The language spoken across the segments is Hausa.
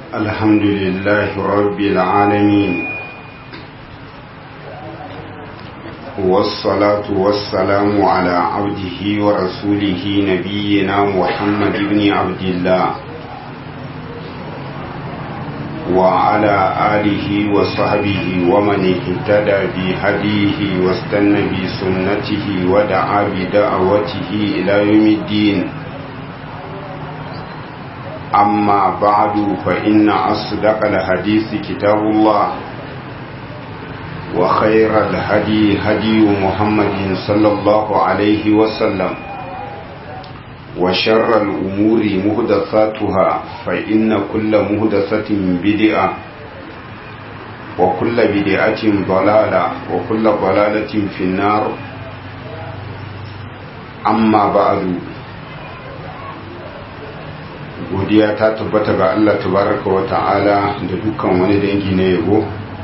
الحمد لله رب العالمين والصلاة والسلام على عبده ورسوله نبينا محمد بن عبد الله وعلى آله وصحبه ومن اهتدى بهديه واستنى بسنته ودعا بدعوته إلى يوم الدين أما بعد فإن أصدق الحديث كتاب الله وخير الهدي هدي محمد صلى الله عليه وسلم وشر الأمور مهدثاتها فإن كل مهدثة بدعة وكل بدعة ضلالة وكل ضلالة في النار أما بعد godiya ta tabbata ga Allah tabaraka wa ta'ala da dukkan wani dangi na yabo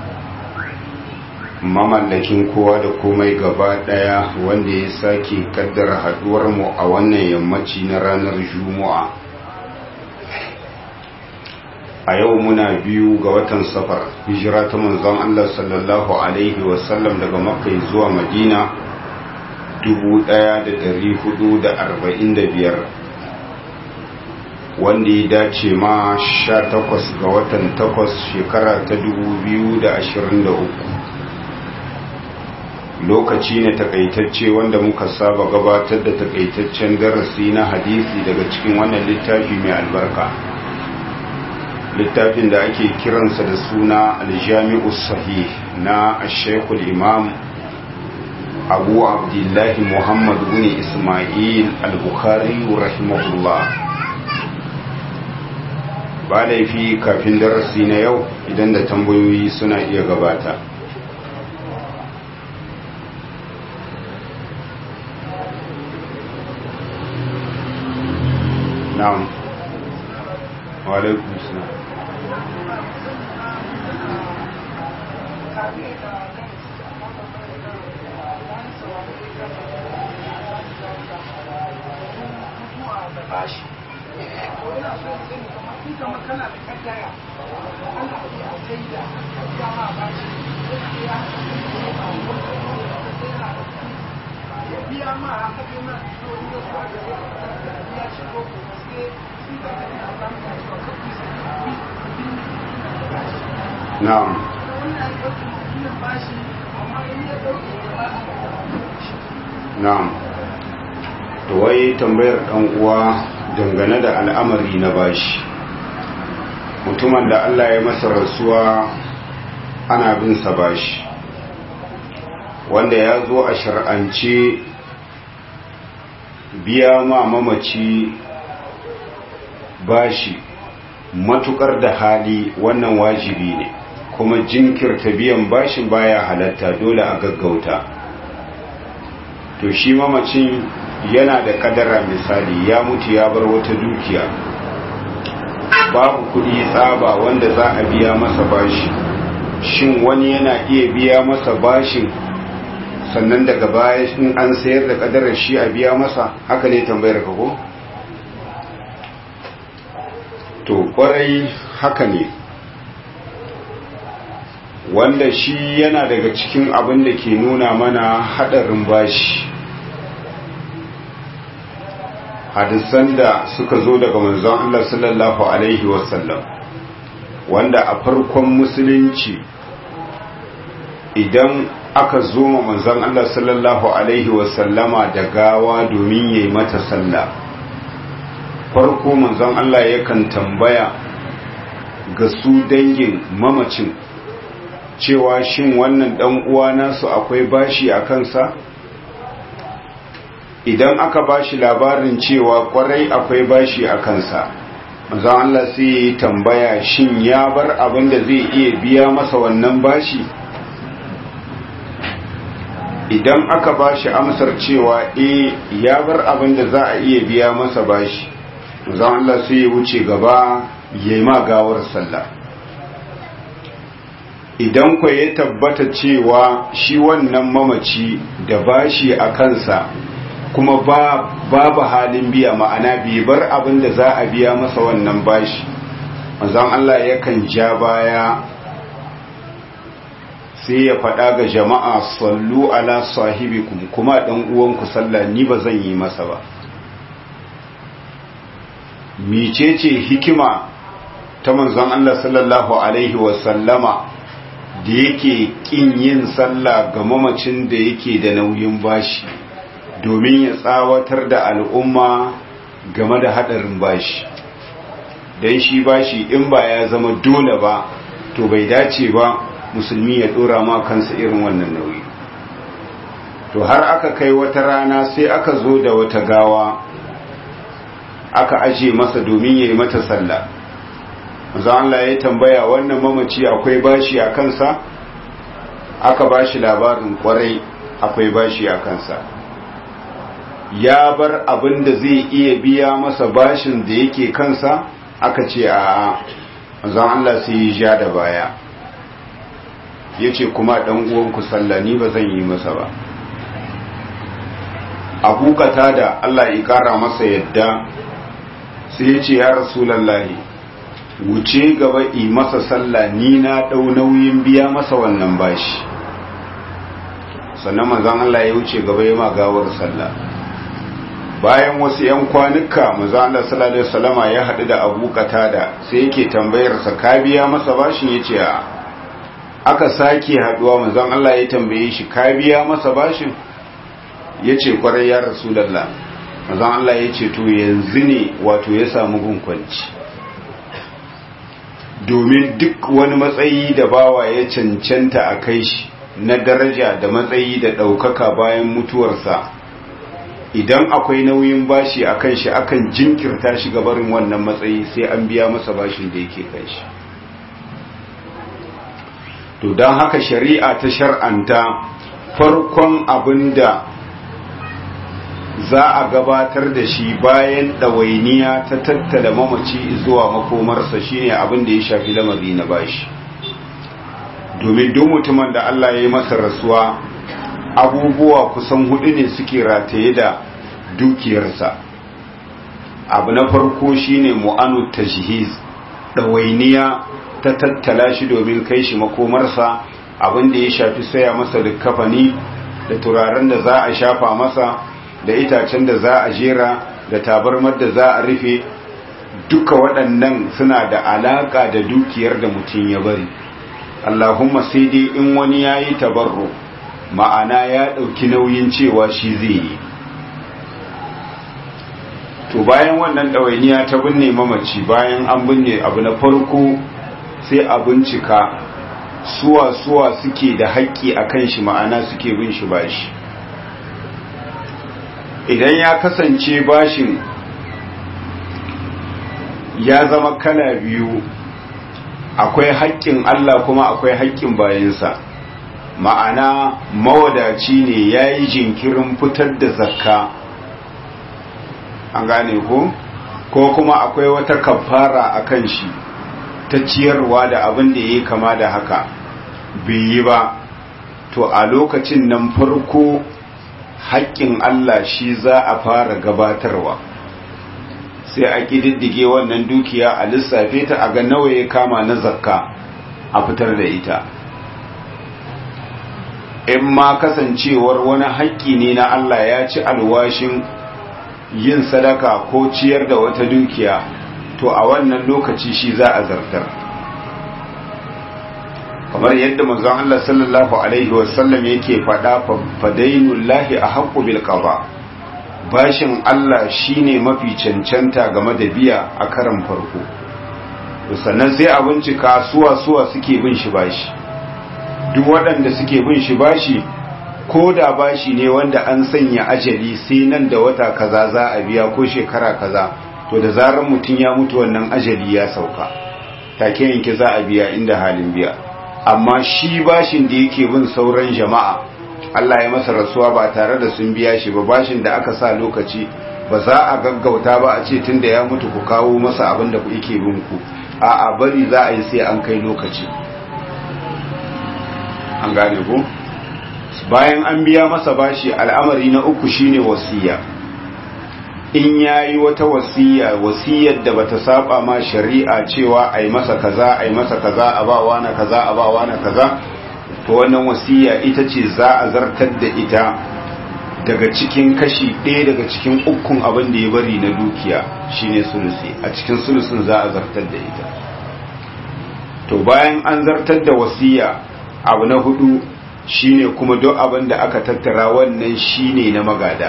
mamallakin kowa da komai gaba daya wanda ya sake kaddara haduwar mu a wannan yammaci na ranar juma'a a yau muna biyu ga watan safar hijira ta manzon Allah sallallahu alaihi wasallam daga makka zuwa madina 1445 wanda ya dace ma 18 ga watan 8 shekara ta 2023 lokaci ne takaitacce wanda muka saba gabatar da takaitaccen darasi na hadisi daga cikin wannan littafi mai albarka littafin da ake kiransa da suna aljami'u sahih na ashekul imam abu abdullahi muhammad bin ismail al-bukhari rahimahullah ba laifi kafin darasi na yau idan da tambayoyi suna iya gabata na'am wa alaikum salam bashi ko ina so in sani kamar in kamar kana da kaddara ana iya sai da ya ma bashi ya ya biya ma haka kai ma to in da kuwa da biya shi ko ko sai sun ka tafi a samu da shi ko kuma sai na'am wannan ya ɗauki mutumin bashi amma in ya ɗauki ya ba na'am to wai tambayar dan uwa dangane da al'amari na bashi mutumin da Allah ya masa rasuwa ana bin sa bashi wanda ya zo a shar'ance biya ma mamaci bashi matukar da hali wannan wajibi ne kuma jinkirta biyan bashin baya halatta dole a gaggauta to shi mamacin yana da kadara misali ya mutu ya bar wata dukiya babu kudi tsaba wanda za a biya masa bashi shin wani yana iya biya masa bashin sannan daga baya in an sayar da kadarar shi a biya masa haka ne tambayar ka ko to kwarai haka ne wanda shi yana daga cikin abin da ke nuna mana hadarin bashi hadisan da suka zo daga manzon Allah sallallahu alaihi wasallam wanda a farkon musulunci idan aka zo ma manzon Allah sallallahu alaihi wasallama da gawa domin yayi mata sallah farko manzon Allah yakan tambaya ga su dangin mamacin cewa shin wannan dan uwa nasu akwai bashi a kansa idan aka bashi labarin cewa kwarai akwai bashi a kansa manzon Allah sai ya yi tambaya shin ya bar abin da zai iya biya masa wannan bashi idan aka bashi amsar cewa eh ya bar abin da za a iya biya masa bashi manzon Allah sai ya wuce gaba ya ma gawar sallah idan ku ya tabbata cewa shi wannan mamaci da bashi a kansa kuma ba babu halin biya ma'ana bai bar abin da za a biya masa wannan bashi manzon Allah yakan ja baya sai ya faɗa ga jama'a sallu ala sahibikum kuma ɗan uwanku sallah ni ba zan yi masa ba micece hikima ta manzon Allah sallallahu alaihi wasallama da yake ƙin yin sallah ga mamacin da yake da nauyin bashi domin ya tsawatar da al'umma game da haɗarin bashi don shi bashi in ba ya zama dole ba to bai dace ba musulmi ya dora ma kansa irin wannan nauyi to har aka kai wata rana sai aka zo da wata gawa aka aje masa domin ya yi mata sallah manzo Allah ya tambaya wannan mamaci akwai bashi a kansa aka bashi labarin kwarai akwai bashi a kansa ya bar abin da zai iya biya masa bashin da yake kansa aka ce a manzo Allah sai ya ja da baya ya ce kuma ɗan uwanku sallah ni ba zan yi masa ba abokata da Allah ya ƙara masa yadda sai ya ce ya rasulallahi wuce gaba yi masa sallah ni na ɗau nauyin biya masa wannan bashi sannan manzan Allah ya wuce gaba ya magawar sallah bayan wasu 'yan kwanuka manzan Allah sallallahu alaihi wasallama ya haɗu da abokata da sai yake tambayarsa ka biya masa bashin ya ce a aka sake haduwa manzon Allah ya tambaye shi ka biya masa bashin yace kwarai ya rasulullah manzon Allah ya ce to yanzu ne wato ya samu gunkwanci domin duk wani matsayi da bawa ya cancanta a kai shi na daraja da matsayi da ɗaukaka bayan mutuwarsa idan akwai nauyin bashi a kan shi akan jinkirta shi gabarin wannan matsayi sai an biya masa bashin da yake kan shi to don haka shari'a ta shar'anta farkon abin da za a gabatar da shi bayan ɗawainiya ta tattala mamaci zuwa makomarsa shine abin da ya shafi lamari na bashi domin duk mutumin da Allah ya yi masa rasuwa abubuwa kusan hudu ne suke rataye da dukiyarsa abu na farko shine mu'anu tajhiz ɗawainiya ta tattala shi domin kai shi makomarsa abin da ya shafi saya masa likafani da turaren da za a shafa masa da itacen da za a jera da tabarmar da za a rufe duka waɗannan suna da alaƙa da dukiyar da mutum ya bari allahumma sai dai in wani ya yi tabarro ma'ana ya ɗauki nauyin cewa shi zai yi to bayan wannan ɗawainiya ta binne mamaci bayan an binne abu na farko sai a bincika suwa-suwa suke da haƙƙi a kan shi ma'ana suke bin shi bashi idan ya kasance bashin ya zama kala biyu akwai haƙƙin Allah kuma akwai haƙƙin bayansa ma'ana mawadaci ne ya yi jinkirin fitar da zakka an gane ko ko kuma akwai wata kafara a kan shi ta ciyarwa da abin da ya kama da haka bai yi ba to a lokacin nan farko haƙƙin Allah shi za a fara gabatarwa sai a ƙididdige wannan dukiya a lissafe ta a ga nawa ya kama na zakka a fitar da ita in ma kasancewar wani haƙƙi ne na Allah ya ci alwashin yin sadaka ko ciyar da wata dukiya to a wannan lokaci shi za a zartar kamar yadda manzon Allah sallallahu alaihi wasallam yake faɗa fadainullahi a haƙƙu bil qada bashin Allah shine mafi cancanta game da biya a karan farko sannan sai a bincika suwa suwa suke bin shi bashi duk waɗanda suke bin shi bashi ko da bashi ne wanda an sanya ajali sai nan da wata kaza za a biya ko shekara kaza to da zarar mutum ya mutu wannan ajali ya sauka take yanke za a biya inda halin biya amma shi bashin da yake bin sauran jama'a Allah ya masa rasuwa ba tare da sun biya shi ba bashin da aka sa lokaci ba za a gaggauta ba a ce tunda ya mutu ku kawo masa abin da yake bin ku a'a bari za a yi sai an kai lokaci an gane ku bayan an biya masa bashi al'amari na uku shine wasiya in yayi wata wasiya wasiyar da bata saba ma shari'a cewa ai masa kaza ai masa kaza a ba wani kaza a ba wani kaza to wannan wasiya ita ce za a zartar da ita daga cikin kashi ɗaya daga cikin ukun abin da ya bari na dukiya shine sulusi a cikin sulusin za a zartar da ita to bayan an zartar da wasiya abu na hudu shine kuma duk abin da aka tattara wannan shine na magada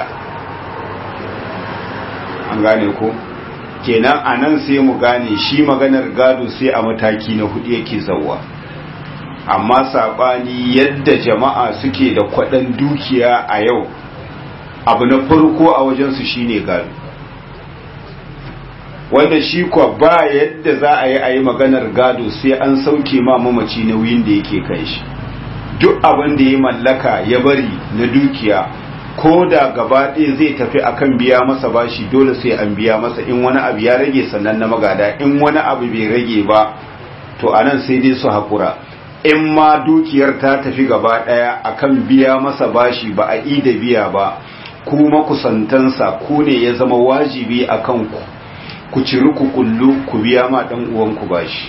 an gane ko kenan a nan sai mu gane shi maganar gado sai a mataki na hudu yake zauwa amma saɓani yadda jama'a suke da kwaɗan dukiya a yau abu na farko a wajensu shine gado wanda shi kwa ba yadda za a yi a yi maganar gado sai an sauke ma mamaci nauyin da yake kai shi duk abin da ya mallaka ya bari na dukiya ko da gaba ɗaya zai tafi akan biya masa bashi dole sai an biya masa in wani abu ya rage sannan na magada in wani abu bai rage ba to anan sai dai su haƙura in ma dukiyar ta tafi gaba ɗaya akan biya masa bashi ba a da biya ba ku makusantansa ku ne ya zama wajibi a kanku ku ciri ku kullu ku biya ma ɗan uwanku bashi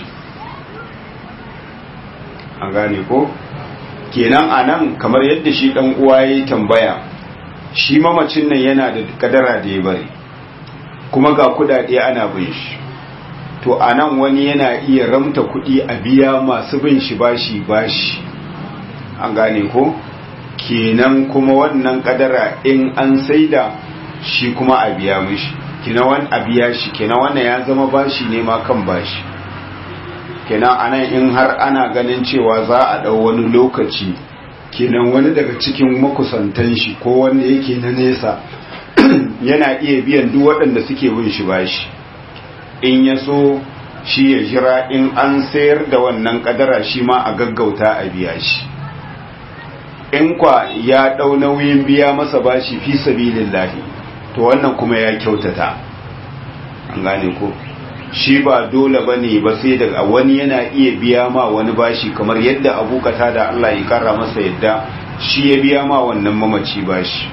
an gane ko kenan anan kamar yadda shi ɗan uwa ya tambaya shi mamacin nan yana da kadara da ya bari kuma ga kudade ana bin shi to a nan wani yana iya ramta kudi a biya masu bin shi bashi bashi an gane ko kenan kuma wannan kadara in an saida shi kuma a biya mishi kenan wani a biya shi kenan wannan ya zama bashi ne ma kan bashi kenan anan in har ana ganin cewa za a dau wani lokaci kenan wani daga cikin makusantan shi ko wanda yake na nesa yana iya biyan duk waɗanda suke bin shi bashi in ya so shi ya jira in an sayar da wannan kadara shi ma a gaggauta a biya shi in kwa ya ɗau nauyin biya masa bashi fi sabilillahi to wannan kuma ya kyautata an gane ko shi ba dole ba ne ba sai daga wani yana iya biya ma wani bashi kamar yadda abokata da Allah ya kara masa yadda shi ya biya ma wannan mamaci bashi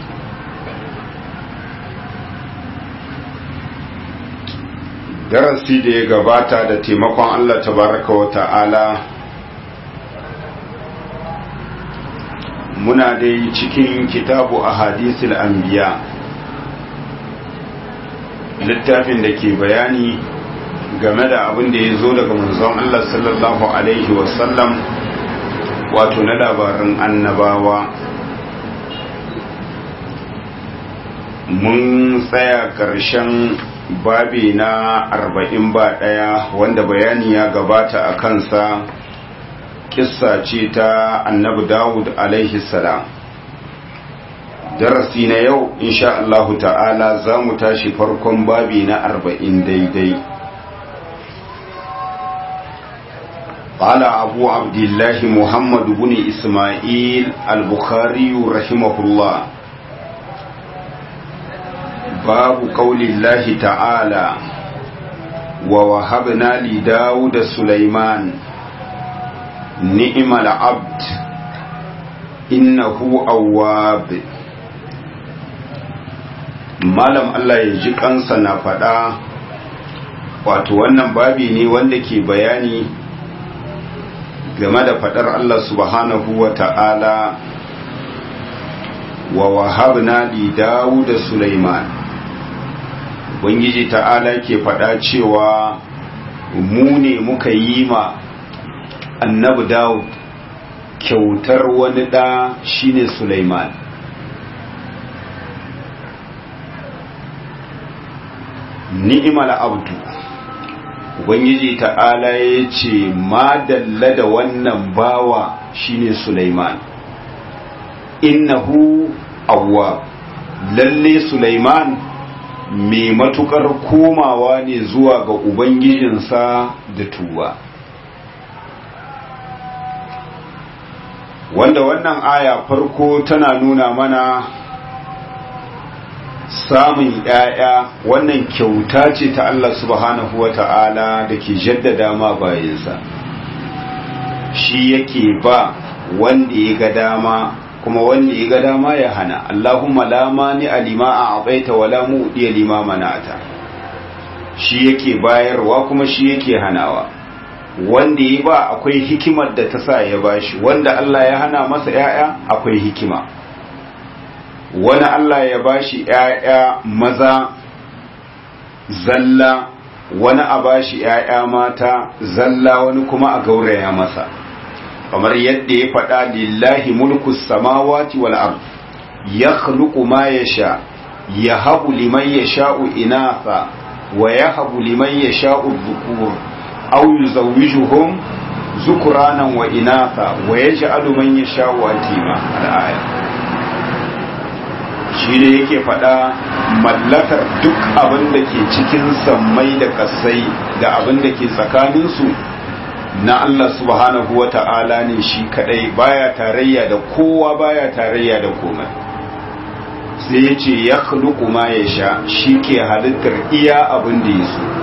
darasi da ya gabata da taimakon Allah tabaraka wa ta'ala muna dai cikin kitabu a hadisul anbiya littafin da ke bayani game da abin da ya zo daga manzon Allah sallallahu Alaihi wasallam wato na labarin annabawa mun tsaya ƙarshen babi na arba'in ba ɗaya wanda bayani ya gabata a kansa kissa ce ta annabi dawud alaihi salam darasi na yau insha Allahu ta'ala za mu tashi farkon babi na arba'in daidai قال أبو عبد الله محمد بن إسماعيل البخاري رحمه الله باب قول الله تعالى ووهبنا لداود سليمان نعم العبد إنه أواب malam Allah ya ji kansa na faɗa wato wannan babi ne wanda ke bayani game da fadar Allah subhanahu wa ta'ala wa wahabna li Dawud da Sulaiman Ubangiji ta'ala ke fada cewa mu ne muka yi ma annabi Dawud kyautar wani ɗa shine Sulaiman ni'imal abdu ubangiji ta'ala ya ce madalla da wannan bawa shine Sulaiman innahu awwa lalle Sulaiman mai matukar komawa ne zuwa ga ubangijinsa da tuba wanda wannan aya farko tana nuna mana samun ‘ya'ya wannan kyauta ce ta Allah subhanahu wa ta'ala da ke jaddada ma bayansa shi yake ba wanda ya ga dama kuma wanda ya ga dama ya hana Allahumma la mani alima a abaita wala mu'diya lima mana'ata shi yake bayarwa kuma shi yake hanawa wanda ya ba akwai hikimar da ta sa ya bashi wanda Allah ya hana masa ‘ya'ya akwai hikima wani Allah ya bashi ‘ya'ya maza zalla wani a bashi ‘ya'ya mata zalla wani kuma a gauraya masa kamar yadda ya faɗa lillahi mulku samawati wal ard ya khluqu ma yasha yahabu liman yasha'u inatha wa yahabu liman yasha'u dhukur aw yuzawwijuhum zukuranan wa inatha wa yaj'alu man yasha'u atima al-aya shi ne yake faɗa mallakar duk abin da ke cikin sammai da kasai da abin da ke tsakaninsu na Allah subhanahu wa ta'ala ne shi kadai baya tarayya da kowa baya tarayya da komai sai ya ce ya ma ya sha shi ke halittar iya abin da ya so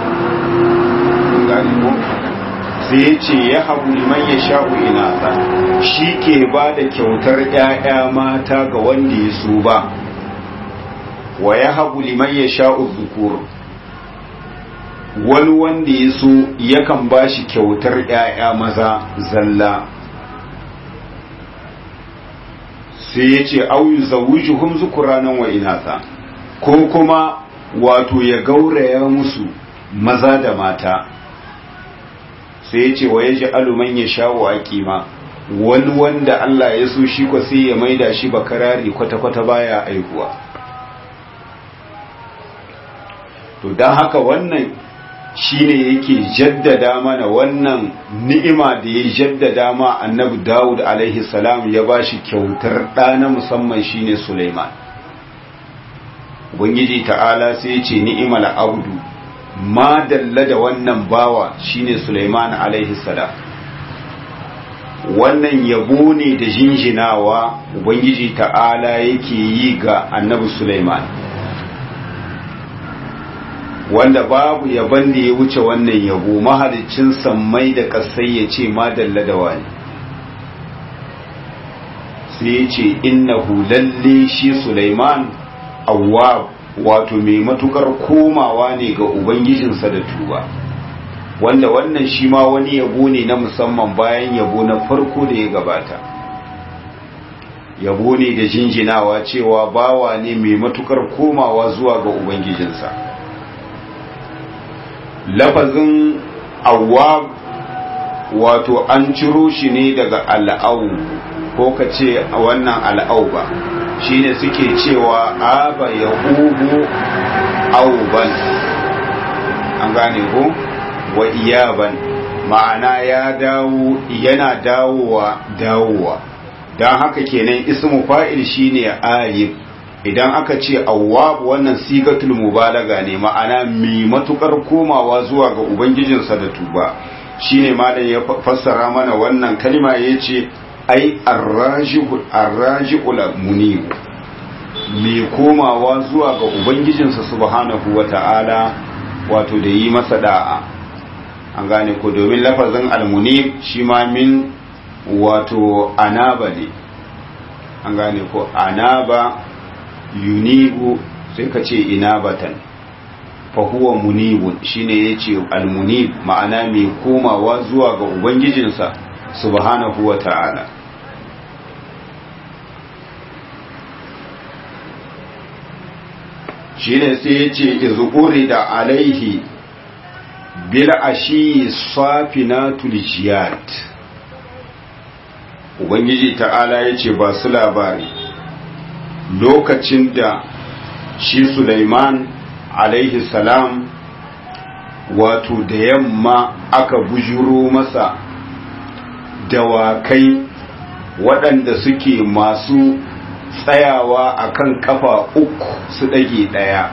sai ya ce ya habu liman ya sha'u inasa shi ke ba da kyautar ‘ya'ya mata ga wanda ya so ba wa ya habu liman ya sha'u zukur wani wanda ya so yakan ba shi kyautar ‘ya'ya maza zalla sai ya ce auyu zawujuhum zukuranan wa inasa ko kuma wato ya gauraya musu maza da mata sai ya ce wa ya ji aluman ya shawo a kima wani wanda Allah ya so shi kwa sai ya maida shi bakarari kwata-kwata baya aihuwa to don haka wannan shine yake jaddada mana wannan ni'ima da ya jaddada ma annabi Dawud alaihi salam ya bashi kyautar ɗa na musamman shine Sulaiman Ubangiji ta'ala sai ya ce ni'imal abdu ma dalla da wannan bawa shine Sulaiman alaihi salam wannan yabo ne da jinjinawa Ubangiji ta'ala yake yi ga annabi Sulaiman wanda babu yaban da ya wuce wannan yabo mahalicin sammai da kasai ya ce ma dalla da wani sai ya ce innahu lalle shi Sulaiman awwab wato mai matukar komawa ne ga ubangijinsa da tuba wanda wannan shi ma wani yabo ne na musamman bayan yabo na farko da ya gabata yabo ne da jinjinawa cewa bawa ne mai matukar komawa zuwa ga ubangijinsa lafazin awwab wato an ciro shi ne daga al'au ko ka ce wannan al'auba shine suke cewa aba ya hubu auban an gane ko wa iyaban ma'ana ya dawo yana dawowa dawowa don haka kenan ismu fa'il shine ayib idan aka ce awwab wannan sigatul mubalaga ne ma'ana mai matukar komawa zuwa ga ubangijinsa da tuba shine malam ya fassara mana wannan kalma yace ai arraji'ul munib mai komawa zuwa ga ubangijinsa subhanahu wata'ala wato da yi masa da'a an gane ko domin lafazin almunib shi ma min wato anaba ne an gane ko anaba yunibu sai ka ce inabatan fa huwa munibun shine yace almunib ma'ana mai komawa zuwa ga ubangijinsa subhanahu wa ta'ala shine sai yace izquri da alaihi bil ashi safinatul jiyad ubangiji ta'ala yace ba su labari lokacin da shi Sulaiman alaihi salam wato da yamma aka bujuro masa dawakai waɗanda suke masu tsayawa akan kafa uku su ɗage ɗaya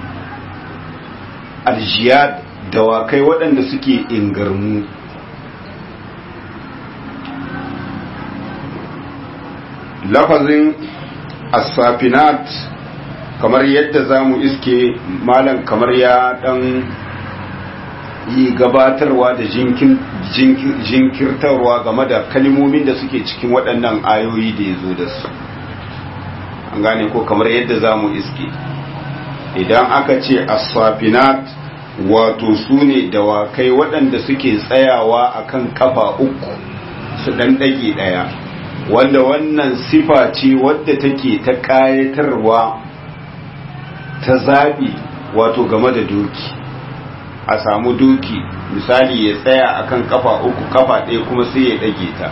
aljiyad dawakai waɗanda suke ingarmu lafazin asafinat kamar yadda za mu iske malam kamar ya dan yi gabatarwa da jinkirtarwa game da kalmomin da suke cikin waɗannan ayoyi da ya zo da su an gane ko kamar yadda za mu iske idan aka ce aswafinat wato su ne dawakai waɗanda suke tsayawa akan kafa uku su ɗan ɗage ɗaya wanda wannan sifa ce wadda take ta ƙayatarwa ta zaɓi wato game da doki a samu doki misali ya tsaya akan kafa uku kafa ɗaya kuma sai ya ɗage ta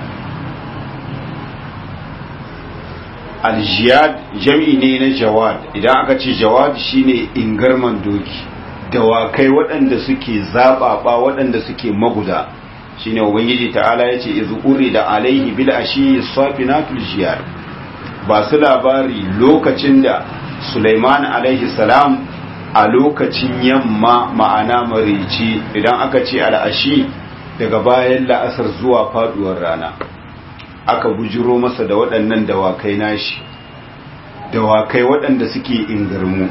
aljiyad jam'i ne na jawad idan aka ce jawad shine ingarman doki dawakai waɗanda suke zaɓaɓa waɗanda suke maguda shine ubangiji ta'ala yace iz da alaihi bil ashi safinatul jiyad ba su labari lokacin da Sulaiman alaihi salam a lokacin yamma ma'ana marici idan aka ce al'ashi daga bayan la'asar zuwa faduwar rana aka bujiro masa da waɗannan dawakai nashi dawakai waɗanda suke ingarmu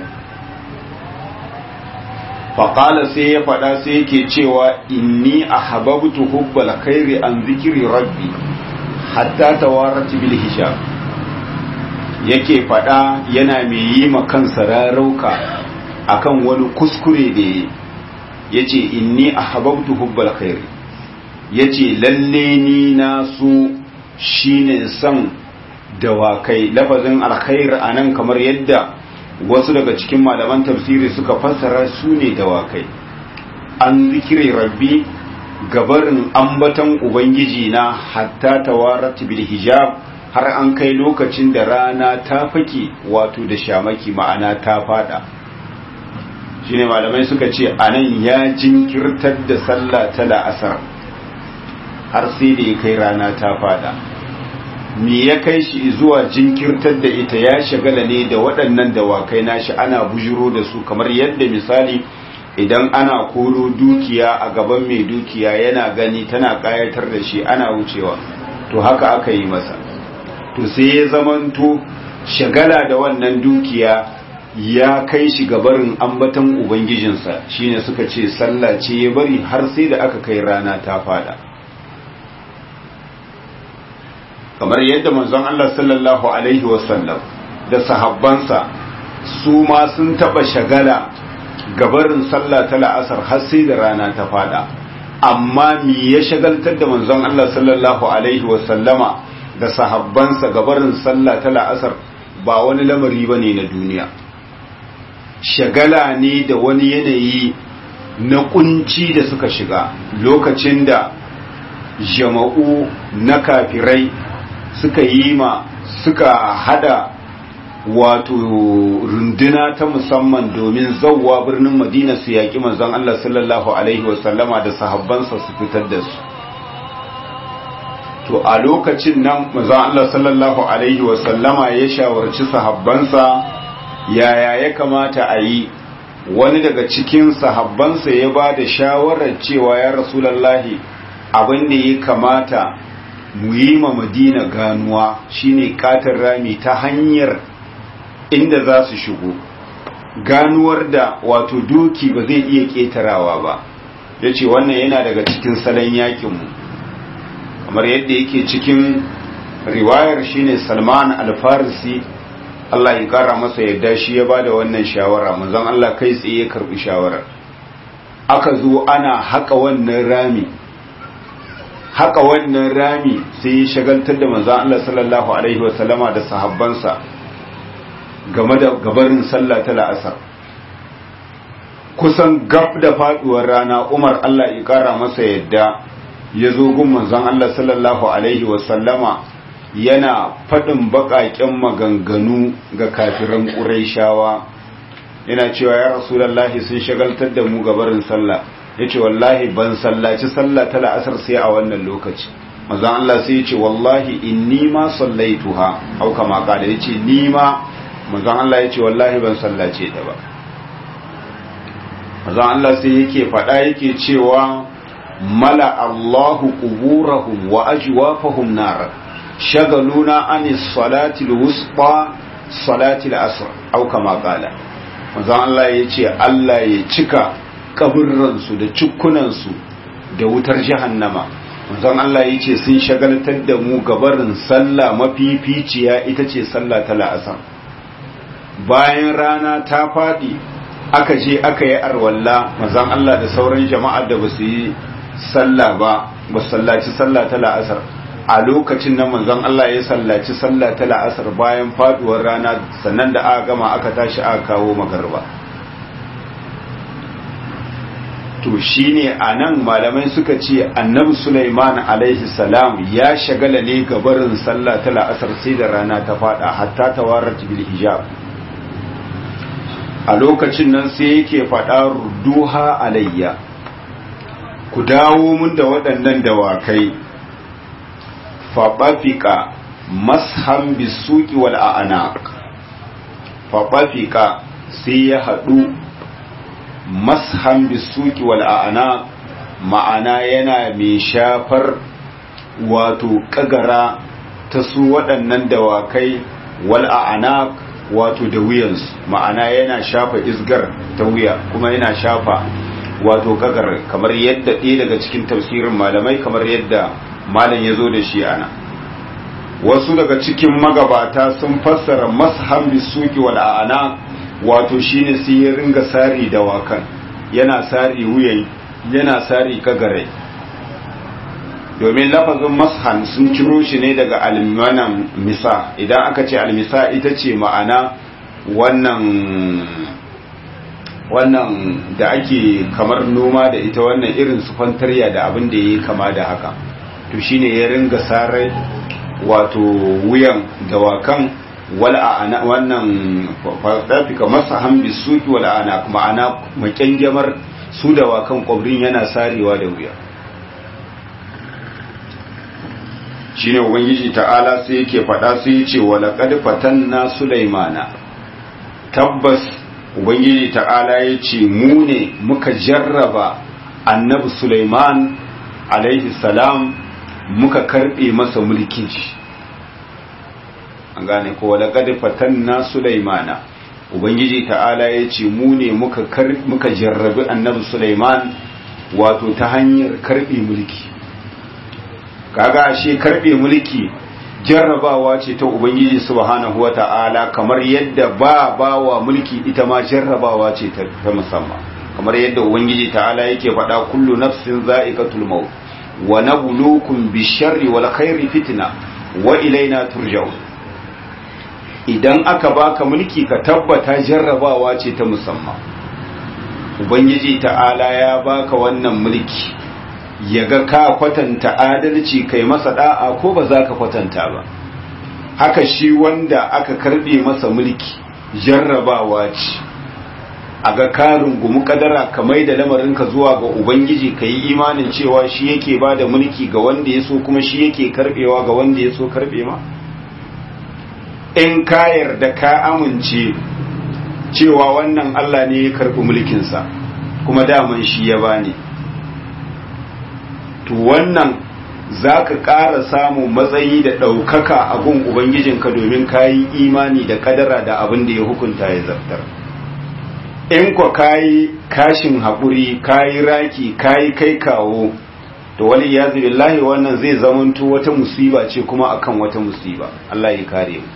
faƙala sai ya faɗa sai yake cewa inni a hababtu hubbal khairi an zikiri rabbi hatta tawarat bil hijab yake faɗa yana mai yi ma kansa rarauka akan wani kuskure da ya ce inni a hababtu hubbal khairi ya ce lalle ni na so shine son dawakai lafazin alkhair a nan kamar yadda wasu daga cikin malaman tafsiri suka fassara su ne dawakai an zikiri rabbi gabarin ambatan ubangiji na hatta tawarat bil hijab har an kai lokacin da rana ta fake wato da shamaki ma'ana ta fada shine malamai suka ce anan ya jinkirtar da sallah ta la'asar har sai da ya kai rana ta fada me ya kai shi zuwa jinkirtar da ita ya shagala ne da waɗannan dawakai nashi ana bujiro da su kamar yadda misali idan ana koro dukiya a gaban mai dukiya yana gani tana ƙayatar da shi ana wucewa to haka aka yi masa to sai ya zamanto shagala da wannan dukiya ya kai shi gabarin ambatan ubangijinsa shine suka ce sallah ce ya bari har sai da aka kai rana ta fada kamar yadda manzon Allah sallallahu alaihi wasallam da sahabbansa su ma sun taba shagala gabarin sallah ta la'asar har sai da rana ta fada amma me ya shagaltar da manzon Allah sallallahu alaihi wasallama da sahabbansa gabarin sallah ta la'asar ba wani lamari bane na duniya shagala ne da wani yanayi na kunci da suka shiga lokacin da jama'u na kafirai suka yi ma suka hada wato runduna ta musamman domin zauwa birnin madina su yaƙi manzon Allah sallallahu alaihi wasallama da sahabbansa su fitar da su to a lokacin nan manzon Allah sallallahu alaihi wasallama ya shawarci sahabbansa yaya ya kamata a yi wani daga cikin sahabbansa ya ba da shawarar cewa ya rasulallahi abin da ya kamata mu yi ma madina ganuwa shine katin rami ta hanyar inda za su shigo ganuwar da wato doki ba zai iya ƙetarawa ba ya ce wannan yana daga cikin salon yakinmu kamar yadda yake cikin riwayar shine salman alfarisi Allah ya kara masa yadda shi ya bada wannan shawara manzon Allah kai tsaye ya karbi shawara aka zo ana haka wannan rami haka wannan rami sai ya shagaltar da manzon Allah sallallahu alaihi wasallama da sahabbansa game da gabarin sallah ta la'asar kusan gab da faduwar rana Umar Allah ya kara masa yadda ya zo gun manzon Allah sallallahu alaihi wasallama yana faɗin baƙaƙen maganganu ga kafiran ƙuraishawa yana cewa ya rasulallahi sun shagaltar da mu gabarin sallah ya ce wallahi ban sallaci sallah ta la'asar sai a wannan lokaci mazan Allah sai ya ce wallahi inni ma sallaituha au kama kada ya ce ni ma mazan Allah ya ce wallahi ban sallace ta ba mazan Allah sai yake faɗa yake cewa mala Allahu quburahum wa ajwafahum nar shagaluna anis salati alwusta salati al-asr au kama qala manzon Allah yace Allah ya cika kaburransu da cikkunansu da wutar jahannama manzon Allah ya ce sun shagaltar da mu gabarin sallah mafificiya ita ce sallah ta la'asar bayan rana ta faɗi aka je aka yi arwalla manzon Allah da sauran jama'ar da ba su yi sallah ba ba sallaci sallah ta la'asar a lokacin nan manzon Allah ya sallaci sallah ta la'asar bayan faduwar rana sannan da aka gama aka tashi aka kawo magarba to shine anan malamai suka ce annabi Sulaiman alaihi salam ya shagala ne gabarin sallah ta la'asar sai da rana ta fada hatta tawarat bil hijab a lokacin nan sai yake fada rudduha alayya ku dawo mun da waɗannan dawakai faɓafika mashan bisuki wal a'anaq faɓafika sai ya haɗu mashan bisuki wal a'anaq ma'ana yana mai shafar wato kagara ta su waɗannan dawakai wal a'anaq wato da wuyansu ma'ana yana shafa isgar ta wuya kuma yana shafa wato kagar kamar yadda ɗaya daga cikin tafsirin malamai kamar yadda malam ya zo da shi ana wasu daga cikin magabata sun fassara mashan bisuki wal a'ana wato shine sai ya ringa sari da wakan yana sari wuyan yana sari kagare domin lafazin mashan sun ciro shi ne daga almanan misa idan aka ce almisa ita ce ma'ana wannan wannan da ake kamar noma da ita wannan irin su fantarya da abin da ya kama da haka to shine ya ringa sarai wato wuyan dawakan wal ana wannan fadafika masa hambi suki wal ana ma'ana makyangyamar su dawakan kwabrin yana sarewa da wuya shine ubangiji ta'ala sai yake faɗa sai ya ce wala qad fatanna sulaimana tabbas ubangiji ta'ala ya ce mu ne muka jarraba annabi Sulaiman alaihi salam muka karbe masa mulkin shi an gane ko wala qad fatanna Sulaimana ubangiji ta'ala ya ce mu ne muka muka jarrabi annabi Sulaiman wato ta hanyar karbe mulki kaga ashe karbe mulki jarrabawa ce ta ubangiji subhanahu wata'ala kamar yadda ba bawa mulki ita ma jarrabawa ce ta musamman kamar yadda ubangiji ta'ala yake faɗa kullu nafsin za'iqatul maut wa nabluukum bisharri wal khairi fitna wa ilaina turja'un idan aka baka mulki ka tabbata jarrabawa ce ta musamman ubangiji ta'ala ya baka wannan mulki yaga ka kwatanta adalci kai masa da'a ko ba za ka kwatanta ba haka shi wanda aka karbe masa mulki jarrabawa ce a ga karin gumu kadara ka mai da lamarinka zuwa ga ubangiji ka yi imanin cewa shi yake ba da mulki ga wanda ya so kuma shi yake karbewa ga wanda ya so karbe ma in ka yarda ka amince cewa wannan allah ne ya karbi mulkinsa kuma daman shi ya bani to wannan za ka ƙara samun matsayi da ɗaukaka a gun Ubangijinka domin ka yi imani da kadara da abin da ya hukunta ya zartar. In kwa ka yi kashin haƙuri, ka yi raki, ka yi kai kawo, to wani ya billahi wannan zai zamanto wata musiba ce kuma akan wata musiba, Allah ya kare mu.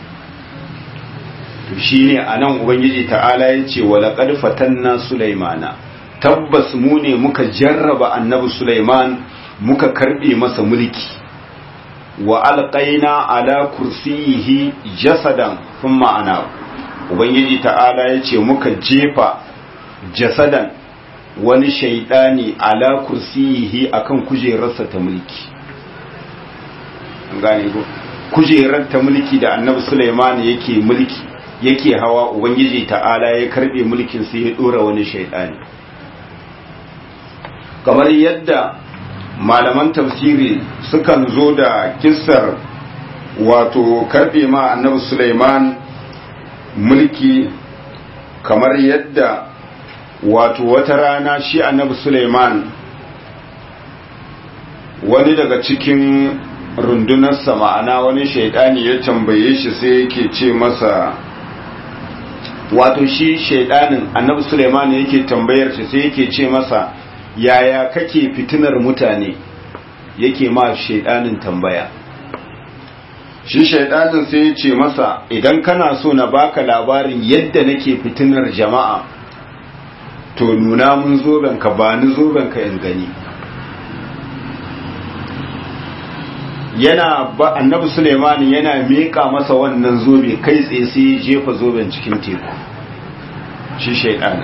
To shi ne a nan Ubangiji ta'ala ya ce, wala ƙarfatan na Sulaimana. tabbas mu ne muka jarraba annabi Sulaiman muka karbe masa mulki wa alqaina ala kursiyihi jasadan thumma ana ubangiji ta'ala yace muka jefa jasadan wani shaidani ala kursiyihi akan kujerarsa ta mulki an gane ko kujerar ta mulki da annabi Sulaiman yake mulki yake hawa ubangiji ta'ala ya karbe mulkin sai ya dora wani shaidani kamar yadda malaman tafsiri sukan zo da kissar wato karbe ma annabi Sulaiman mulki kamar yadda wato wata rana shi annabi Sulaiman wani daga cikin rundunarsa ma'ana wani shaidani ya tambaye shi sai yake ce masa wato shi shaidanin annabi suleiman yake tambayar shi sai yake ce masa yaya kake fitinar mutane yake ma shaidanin tambaya shi shaidanin sai ya ce masa idan kana so na baka labarin yadda nake fitinar jama'a to nuna mun zobenka ba ni zobenka in gani yana ba annabi Suleiman yana miƙa masa wannan zobe kai tsaye sai ya jefa zoben cikin teku shi shaidan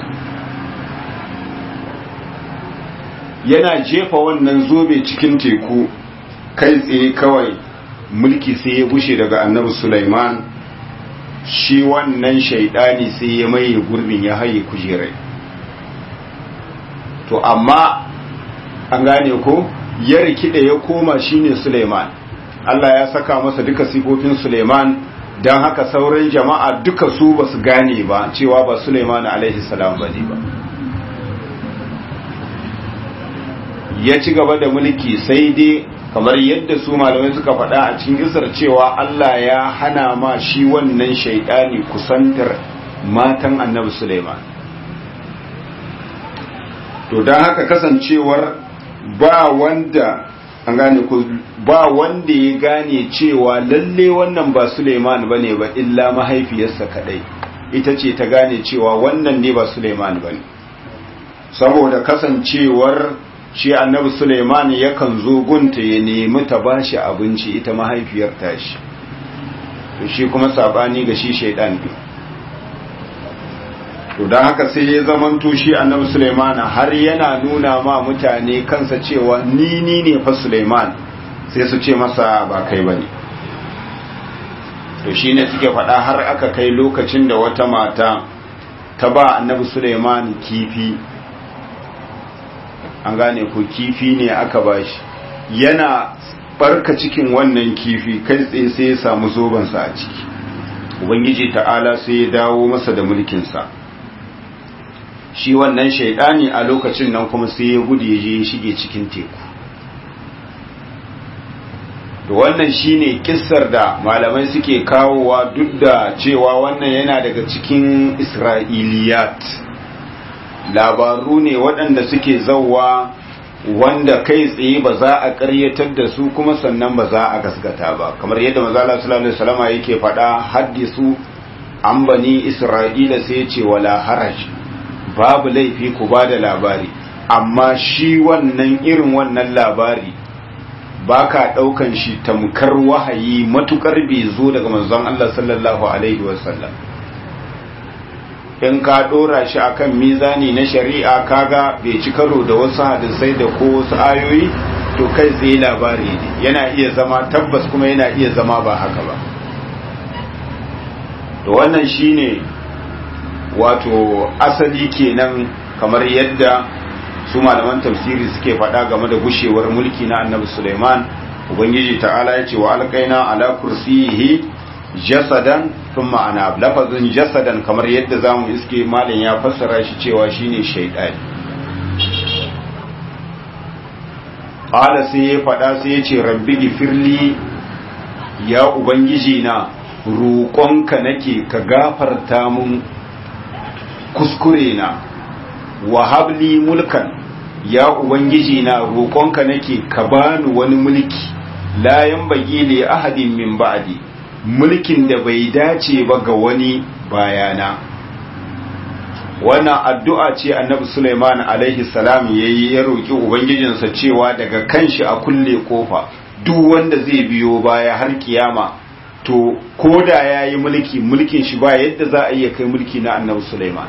yana jefa wannan zobe cikin teku kai tsaye kawai mulki sai ya bushe daga annabi Suleiman shi wannan shaidani sai ya maye gurbin ya haye kujerai to amma an gane ko ya rikide ya koma shine Suleiman Allah ya saka masa duka sifofin Suleiman don haka sauran jama'a duka su ba su gane ba cewa ba Suleiman alaihi salam ba ne ba ya ci gaba da mulki sai dai kamar yadda su malamai suka faɗa a cikin gisar cewa Allah ya hana ma shi wannan shaidani kusantar matan annabi Suleiman to don haka kasancewar ba wanda an gane ku ba wanda ya gane cewa lalle wannan ba Suleiman bane ba illa mahaifiyarsa kadai ita ce ta gane cewa wannan ne ba Suleiman bane saboda kasancewar shi annabi Suleiman yakan zo gunta ya nemi ta bashi abinci ita mahaifiyar tashi to shi kuma sabani ga shi shaidan din to don haka sai ya zamanto shi annabi Suleiman har yana nuna ma mutane kansa cewa ni ni ne fa Suleiman sai su ce masa ba kai bane to shine suke faɗa har aka kai lokacin da wata mata ta ba annabi Suleiman kifi an gane ko kifi ne aka bashi yana barka cikin wannan kifi kai tsaye sai ya samu zobansa a ciki ubangiji ta'ala sai ya dawo masa da mulkinsa shi wannan shaidani a lokacin nan kuma sai ya gudu ya je ya shige cikin teku to wannan shine kissar da malamai suke kawowa duk da cewa wannan yana daga cikin isra'iliyat labaru ne waɗanda suke zauwa wanda kai tsaye ba za a ƙaryatar da su kuma sannan ba za a gaskata ba kamar yadda mazala sallallahu alaihi wasallam yake faɗa haddisu an bani isra'ila sai ce wala haraj babu laifi ku ba da labari amma shi wannan irin wannan labari ba ka ɗaukan shi tamkar wahayi matukar bai zo daga manzon Allah sallallahu alaihi wasallam in ka ɗora shi akan mizani na shari'a kaga bai ci karo da wasu hadisai da ko wasu ayoyi to kai tsaye labari ne yana iya zama tabbas kuma yana iya zama ba haka ba to wannan shine wato asali kenan kamar yadda su malaman tafsiri suke faɗa game da gushewar mulki na annabi Sulaiman ubangiji ta'ala ya ce wa alqaina ala kursiyihi jasadan thumma ana lafazin jasadan kamar yadda zamu iske malam ya fassara shi cewa shine shaytani qala sai ya faɗa sai ya ce rabbi gifirli ya ubangiji na roƙonka nake ka gafarta mun kuskure na wahabli mulkan ya ubangiji na roƙonka nake ka bani wani mulki la yanbaghi li ahadin min ba'di mulkin da bai dace ba ga wani bayana wannan addu'a ce annabi Sulaiman alaihi salam yayi ya roki ubangijinsa cewa daga kanshi a kulle kofa duk wanda zai biyo baya har kiyama to koda yayi mulki mulkin shi ba yadda za a iya kai mulki na annabi Sulaiman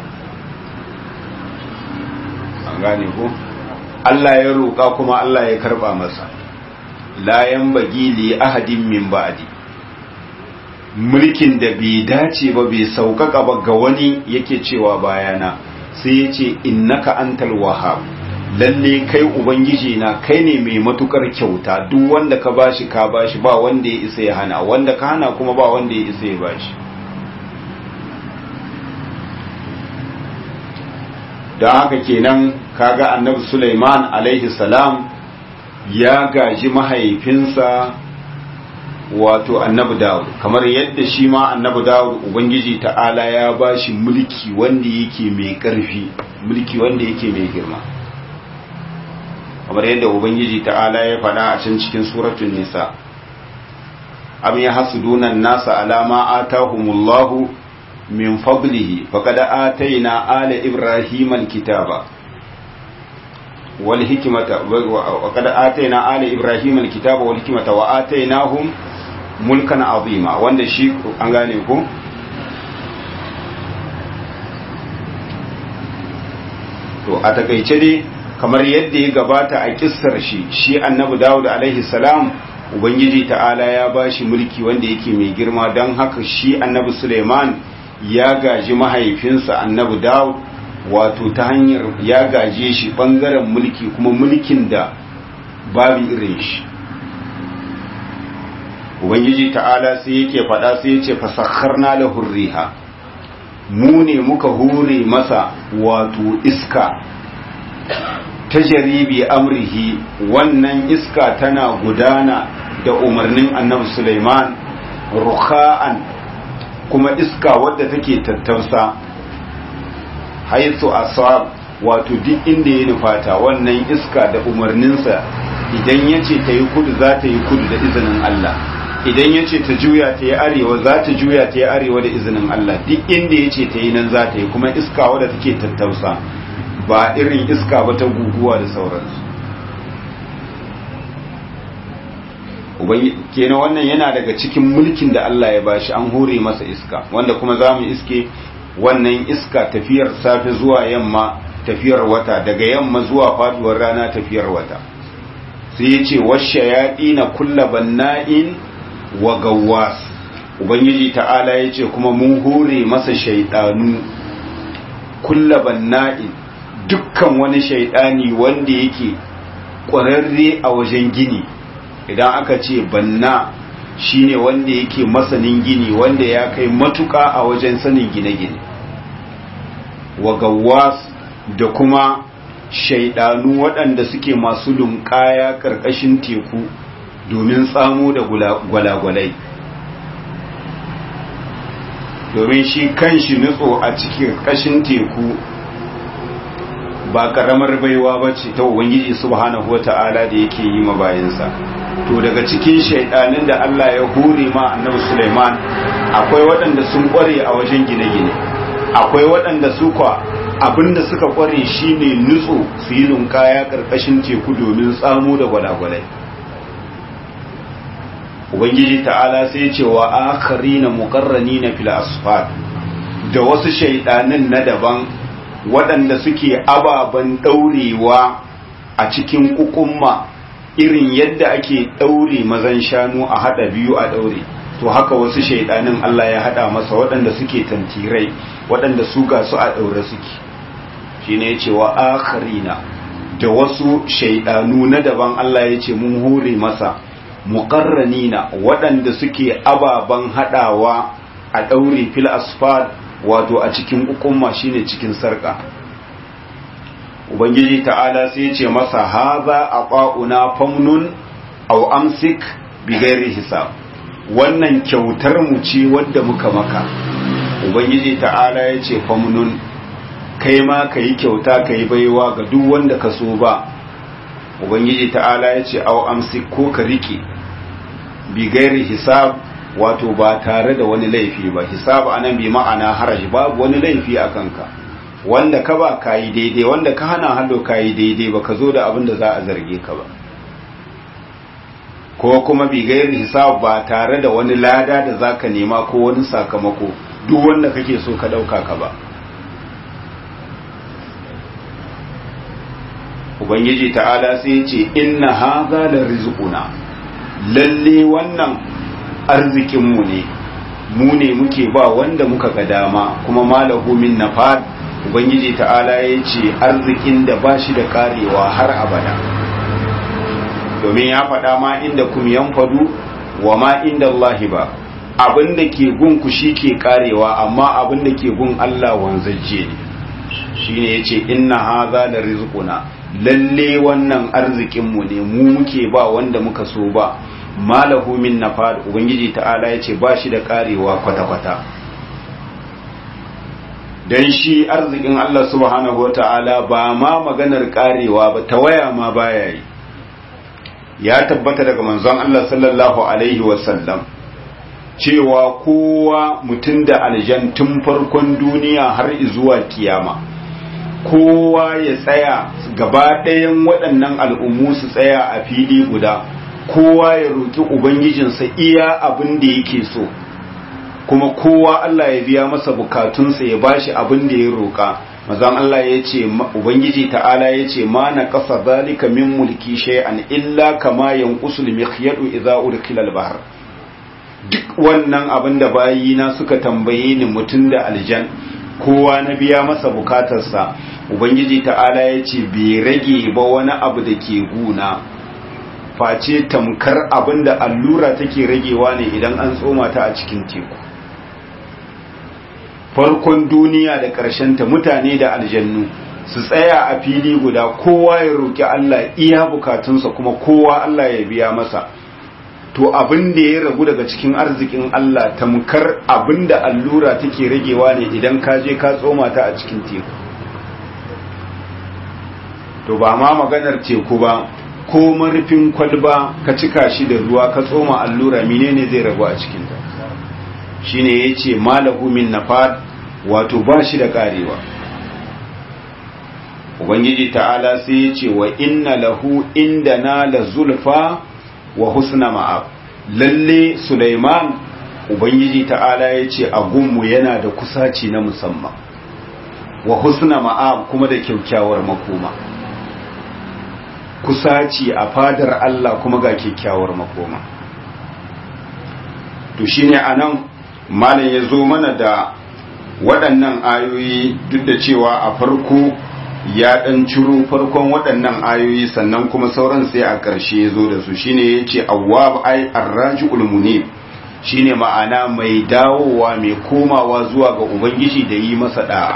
an gane ko Allah ya roƙa kuma Allah ya karba masa la yanbaghi li ahadin min ba'di mulkin da bai dace ba bai sauƙaƙa ba ga wani yake cewa bayana sai ya ce innaka antal wahab lalle kai ubangiji na kai ne mai matukar kyauta duk wanda ka bashi ka bashi ba wanda ya isa ya hana wanda ka hana kuma ba wanda ya isa ya bashi don haka kenan kaga annabi Sulaiman alaihi salam ya gaji mahaifinsa wato annabi Dawud kamar yadda shi ma annabi Dawud ubangiji ta'ala ya bashi mulki wanda yake mai karfi mulki wanda yake mai girma kamar yadda ubangiji ta'ala ya faɗa a can cikin suratul nisa am yahsuduna an-nasa ala ma atahumullahu min fadlihi faqad atayna ala ibrahima al-kitaba wal hikmata wa qad atayna ala ibrahima al-kitaba wal hikmata wa atainahum mulkan azima wanda shi an gane ku to a takaice dai kamar yadda ya gabata a kissar shi shi annabi dawud alaihi salam ubangiji ta'ala ya bashi mulki wanda yake mai girma don haka shi annabi suleiman ya gaji mahaifinsa annabi dawud wato ta hanyar ya gaje shi bangaren mulki kuma mulkin da babu irin shi ubangiji ta'ala sai yake faɗa sai ya ce fasakharna lahu riha mu ne muka hure masa wato iska ta jaribi amrihi wannan iska tana gudana da umarnin annabi Sulaiman rukha'an kuma iska wadda take tattausa haitsu asab wato duk inda ya nufata wannan iska da umarninsa idan ya ce ta yi kudu za ta yi kudu da izinin Allah idan ya ce ta juya ta yi arewa za ta juya ta yi arewa da izinin Allah duk inda ya ce ta yi nan za ta yi kuma iska wadda take tattausa ba irin iska ba ta guguwa da sauransu kenan wannan yana daga cikin mulkin da Allah ya bashi an hore masa iska wanda kuma za mu iske wannan iska tafiyar safe zuwa yamma tafiyar wata daga yamma zuwa faduwar rana tafiyar wata sai ya ce washe yaɗi na kulla banna'in wa gawwas ubangiji ta'ala ya ce kuma mun hore masa shaidanu kulla banna'in dukkan wani shaidani wanda yake ƙwararre a wajen gini idan aka ce banna shine wanda yake masanin gini wanda ya kai matuƙa a wajen sanin gine-gine wa gawwas da kuma shaidanu waɗanda suke masu lunƙaya ƙarƙashin teku domin tsamo da gwalagwalai domin shi kan shi nutso a cikin ƙashin teku ba ƙaramar baiwa ba ce ta ubangiji subhanahu wa ta'ala da yake yi ma bayansa to daga cikin shaidanin da Allah ya hore ma annabi Sulaiman akwai waɗanda sun ƙware a wajen gine-gine akwai waɗanda su kwa abinda suka ƙware shine nutso su yi lunkaya ƙarƙashin teku domin tsamo da gwalagwalai ubangiji ta'ala sai ce wa akharina muqarranina fil asfar da wasu shaidanin na daban waɗanda suke ababen ɗaurewa a cikin kukumma irin yadda ake ɗaure mazan shanu a haɗa biyu a ɗaure to haka wasu shaidanin Allah ya haɗa masa waɗanda suke tantirai waɗanda su ga su a ɗaure suke shi ne ya ce wa akharina da wasu shaidanu na daban Allah ya ce mun hore masa muqarranina waɗanda suke ababen haɗawa a ɗaure fil asfad wato a cikin ukumma shine cikin sarka ubangiji ta'ala sai ce masa haza aqauna famnun aw amsik bighairi hisab wannan kyautar mu ce wadda muka maka ubangiji ta'ala ya ce famnun kai ma kai kyauta kai baiwa ga duk wanda ka so ba ubangiji ta'ala ya ce aw amsik ko ka rike bighairi hisab wato ba tare da wani laifi ba hisab anan bi ma'ana haraji babu wani laifi a kanka wanda ka ba kayi daidai wanda ka hana hallo kayi daidai ba ka zo da abin da za a zarge ka ba ko kuma bi gairi hisab ba tare da wani lada da za ka nema ko wani sakamako duk wanda kake so ka ɗauka ka ba ubangiji ta'ala sai ce inna haza la rizquna lalle wannan arzikinmu ne mu ne muke ba wanda muka ga dama kuma malahu min nafad ubangiji ta'ala ya ce arzikin da ba shi da karewa har abada domin ya faɗa ma inda kum yanfadu wa ma inda Allahi ba abin da ke gun ku shi ke karewa amma abin da ke gun Allah wanzajje ne shine yace inna hadha la rizquna lalle wannan arzikinmu ne mu muke ba wanda muka so ba malahu min nafad ubangiji ta'ala ya ce ba shi da karewa kwata-kwata don shi arzikin Allah subhanahu wa ta'ala ba ma maganar karewa ba ta waya ma baya yi ya tabbata daga manzon Allah sallallahu alaihi wasallam cewa kowa mutum da aljan tun farkon duniya har zuwa kiyama kowa ya tsaya gaba ɗayan waɗannan al'ummu su tsaya a fili guda kowa ya roƙi ubangijinsa iya abin da yake so kuma kowa Allah ya biya masa bukatunsa ya bashi abin da ya roƙa mazan Allah ya ce ubangiji ta'ala ya ce ma na ƙasa zalika min mulki shay'an illa kama yanqusul mikhyadu idza urkila al-bahr duk wannan abin da bayina suka tambaye ni mutum da aljan kowa na biya masa bukatarsa ubangiji ta'ala ya ce bai rage ba wani abu da ke guna face tamkar abin da allura take ragewa ne idan an tsoma ta a cikin teku farkon duniya da ta mutane da aljannu su tsaya a fili guda kowa ya roƙi Allah iya bukatunsa kuma kowa Allah ya biya masa to abin da ya ragu daga cikin arzikin Allah tamkar abin da allura take ragewa ne idan ka je ka tsoma ta a cikin teku to ba ma maganar teku ba ko marufin kwalba ka cika shi da ruwa ka tsoma allura menene zai ragu a cikinta shine yace malahu min nafad wato ba shi da karewa ubangiji ta'ala sai yace wa inna lahu indana la zulfa wa husna ma'ab lalle Sulaiman ubangiji ta'ala yace a gunmu yana da kusaci na musamman wa husna ma'ab kuma da kyakkyawar makoma kusaci a fadar Allah kuma ga kyakkyawar makoma to shine anan malam ya zo mana da waɗannan ayoyi duk da cewa a farko ya ɗan ciro farkon waɗannan ayoyi sannan kuma sauran sai a ƙarshe ya zo da su shine ya ce awwab ai arraji ulmuni shine ma'ana mai dawowa mai komawa zuwa ga ubangiji da yi masa da'a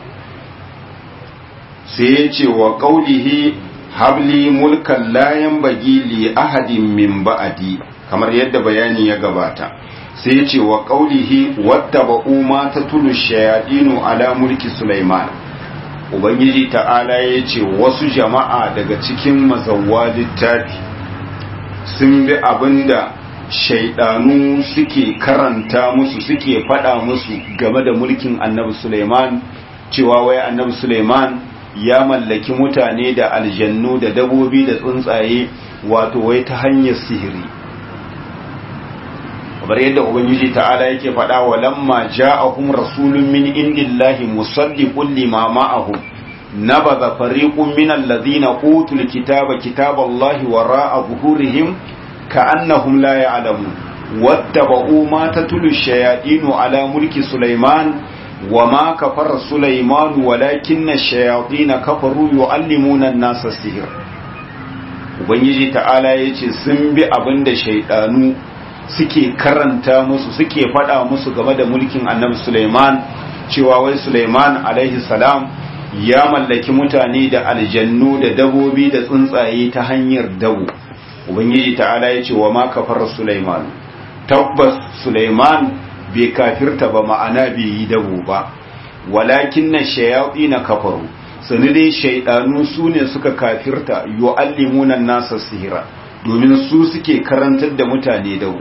sai ya ce wa ƙaulihi habli mulkan layan bagi li ahadin min ba'adi kamar yadda bayani ya gabata sai ce wa ƙaulihi wadda ba'u ma ta tulu shayadinu ala mulki Sulaiman ubangiji ta'ala ya ce wasu jama'a daga cikin mazawwa littafi sun bi abinda shaidanu suke karanta musu suke faɗa musu game da mulkin annabi Sulaiman cewa wai annabi Sulaiman ya mallaki mutane da aljannu da dabobi da tsuntsaye wato wai ta hanyar sihiri kamar yadda ubangiji ta'ala yake faɗa wa lamma ja'ahum rasulun min indillahi musaddiqun lima ma'ahum nabadha fariqun min alladhina utul kitaba kitaballahi wara'a zuhurihim ka'annahum la ya'lamun wattaba'u ma tatlu ash-shayatinu ala mulki sulaiman وما كفر سليمان ولكن الشياطين كفروا يعلمون الناس السحر ubangiji ta'ala ya ce sun bi abin da shaidanu suke karanta musu suke faɗa musu game da mulkin annabi Suleiman cewa wai Suleiman alaihi salam ya mallaki mutane da aljannu da dabobi da tsuntsaye ta hanyar dabo ubangiji ta'ala ya ce wa ma kafar Suleiman tabbas Suleiman bai kafirta ba ma'ana bai yi dabo ba walakin na shayaɗi na kafaru sani dai shaidanu su ne suka kafirta yu'allimunan nasa sihira domin su suke karantar da mutane dabo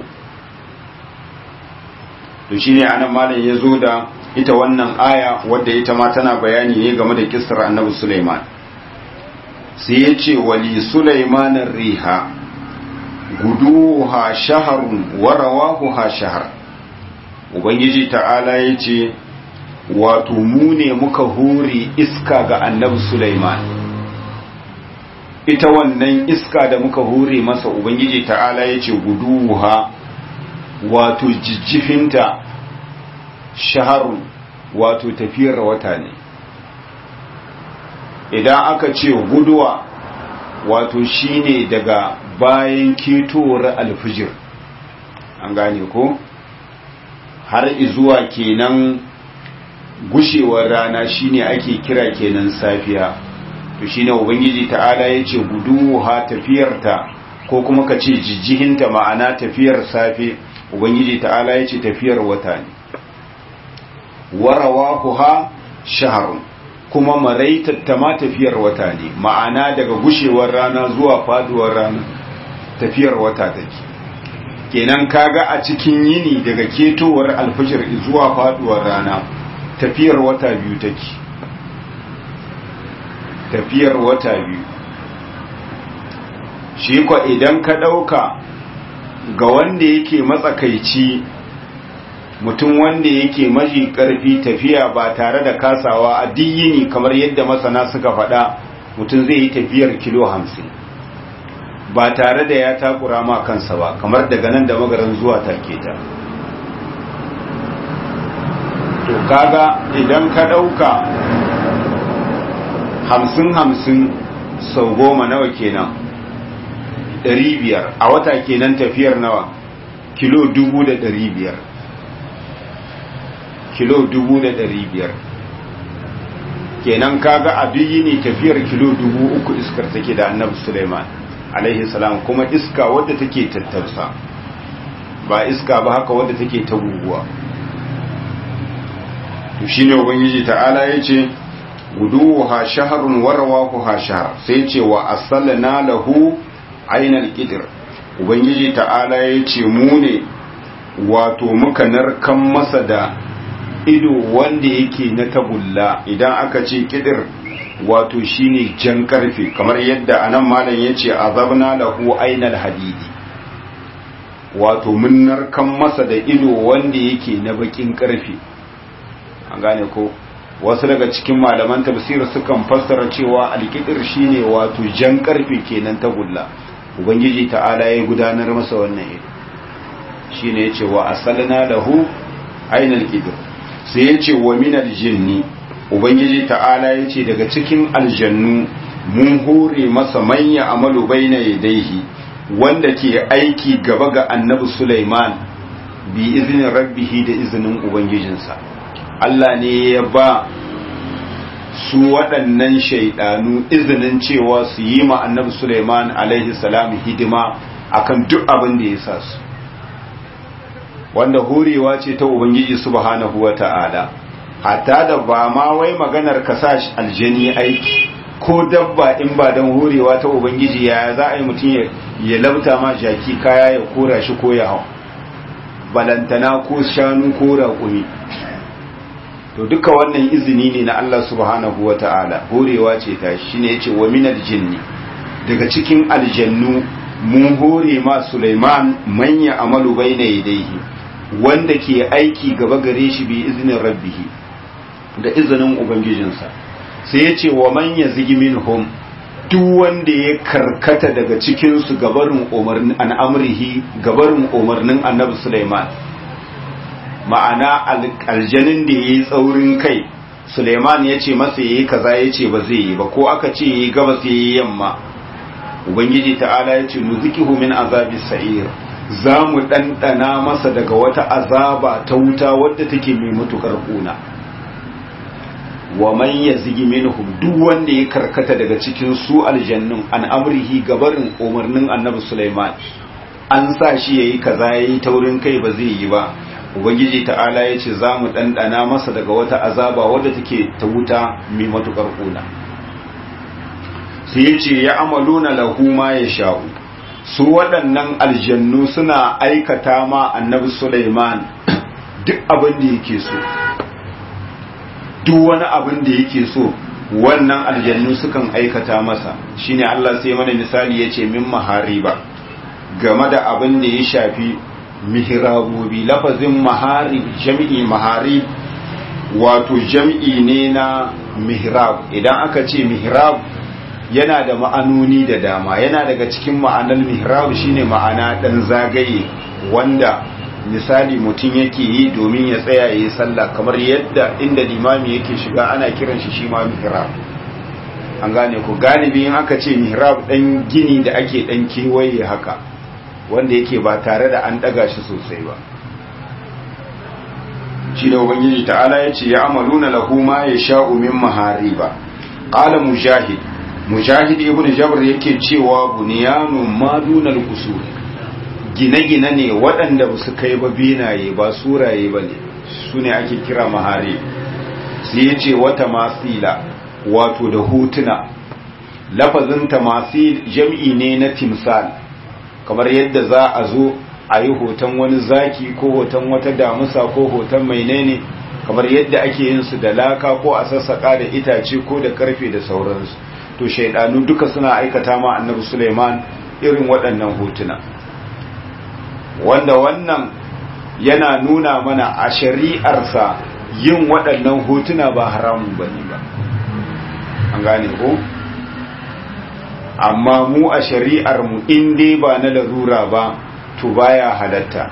to shine anan malam ya zo da ita wannan aya wadda ita ma tana bayani ne game da kisar annabi Sulaiman sai ya ce wali Sulaiman riha guduha shaharun wa rawahuha shahar ubangiji ta'ala ya ce wato mu ne muka hori iska ga annabi Sulaiman ita wannan iska da muka hore masa ubangiji ta'ala ya ce guduha wato jijjifinta shaharun wato tafiyar wata ne idan aka ce guduwa wato shine daga bayan ketowar alfijir an gane ko har izuwa kenan gushewar rana shine ake kira kenan safiya to shine ubangiji ta'ala yace guduha tafiyarta ko kuma ka ce jijjihinta ma'ana tafiyar safe ubangiji ta'ala ya ce tafiyar wata ne warawa kuha shaharun kuma maraitatta ma tafiyar wata ne ma'ana daga gushewar rana zuwa faduwar rana tafiyar wata take kenan kaga a cikin yini daga ketowar alfajir zuwa faduwar rana tafiyar wata biyu take tafiyar wata biyu shi kwa idan ka ɗauka ga wanda yake matsakaici mutum wanda yake maji ƙarfi tafiya ba tare da kasawa a yini kamar yadda masana suka faɗa mutum zai yi tafiyar kilo hamsin ba tare da ya takura ma kansa ba kamar daga nan da magaran zuwa take ta to kaga idan ka ɗauka hamsin hamsin sau goma nawa kenan ɗari biyar a wata kenan tafiyar nawa kilo dubu da ɗari biyar kilo dubu da ɗari biyar kenan kaga a ne tafiyar kilo dubu uku iskar take da annabi suleiman alaihi salam kuma iska wadda take tattarsa ba iska ba haka wadda take ta guguwa to shine ubangiji ta'ala yace guduha shahrun warwaquha shahr sai ce wa asalna lahu ainal qidr ubangiji ta'ala yace mu ne wato muka narkan masa da ido wanda yake na tagulla idan aka ce kidir wato shine jan karfe kamar yadda anan malam yace azabna lahu ainal hadidi wato mun narkan masa da ido wanda yake na bakin karfe an gane ko wasu daga cikin malaman tafsir sukan fassara cewa alkidir shine wato jan karfe kenan tagulla ubangiji ta'ala ya gudanar masa wannan ido shine yace wa asalna lahu ainal qidr sai yace wa minal jinni ubangiji ta'ala yace daga cikin aljannu mun hore masa manya amalu baina yadayhi wanda ke aiki gaba ga annabi Sulaiman bi izinin rabbihi da izinin ubangijinsa Allah ne ya ba su waɗannan shaidanu izinin cewa su yi ma annabi Sulaiman alaihi salam hidima akan duk abin da ya sa su wanda horewa ce ta ubangiji subhanahu wata'ala hatta da ba ma wai maganar ka sa aljani aiki ko dabba in ba don horewa ta ubangiji ya za a yi mutum ya labta ma jaki kaya ya kora shi ko ya hau balantana ko shanu ko raƙumi to duka wannan izini ne na Allah subhanahu wa ta'ala horewa ce ta shi ne ya ce wa minal jinni daga cikin aljannu mun hore ma Sulaiman manya amalu bai na yadaihi wanda ke aiki gaba gare shi bi izinin rabbihi da izinin ubangijinsa sai ya ce wa manya zigi minhum duk wanda ya karkata daga cikinsu gabarin umarnin al'amrihi gabarin umarnin annabi Sulaiman ma'ana aljanin da ya yi tsaurin kai Suleiman ya ce masa ya yi kaza ya ce ba zai yi ba ko aka ce ya yi gabas ya yi yamma Ubangiji ta'ala ya ce nuzikihu min azabi sa'ir za mu ɗanɗana masa daga wata azaba ta wuta wadda take mai matuƙar ƙuna wa man yazigi minhum duk wanda ya karkata daga cikin su aljannun an amrihi gabarin umarnin annabi Sulaiman an sa shi yayi kaza yayi taurin kai ba zai yi ba ubangiji ta'ala ya ce za mu ɗanɗana masa daga wata azaba wadda take ta wuta mai matuƙar ƙuna sai ya ce ya amaluna lahu ma ya sha'u su waɗannan aljannu suna aikata ma annabi Sulaiman duk abin da yake so duk wani abin da yake so wannan aljannu sukan aikata masa shine Allah sai mana misali ya ce min mahariba game da abin da ya shafi mihrabobi lafazin maharib jam'i maharib wato jam'i ne na mihrab idan aka ce mihrab yana da ma'anoni da dama yana daga cikin ma'anar mihrab shine ma'ana dan zagaye wanda misali mutum yake yi domin ya tsaya yi sallah kamar yadda inda limami yake shiga ana kiran shi shi ma mihrab an gane ku galibi in aka ce mihrab dan gini da ake dan kewaye haka wanda yake ba tare da an daga shi sosai ba shi da ubangiji ta'ala ya ce ya amaluna lahu ma ya sha'u min mahariba qala mujahid mujahid ibn jabr yake cewa bunyanun madunal usul gine-gine ne waɗanda ba su kai ba binaye ba suraye ba ne su ne ake kira mahari sai ya ce wata masila wato da hotuna lafazin tamasil jam'i ne na timsal kamar yadda za a zo a yi hoton wani zaki ko hoton wata damusa ko hoton mai ne kamar yadda ake yin su da laka ko a sassaƙa da itace ko da karfe da sauransu to shaidanu duka suna aikata ma annabi suleiman irin waɗannan hotuna wanda wannan yana nuna mana a shari'arsa yin waɗannan hotuna ba haramun ba ne ba an gane ko amma mu a shari'armu in dai ba na larura ba to baya halatta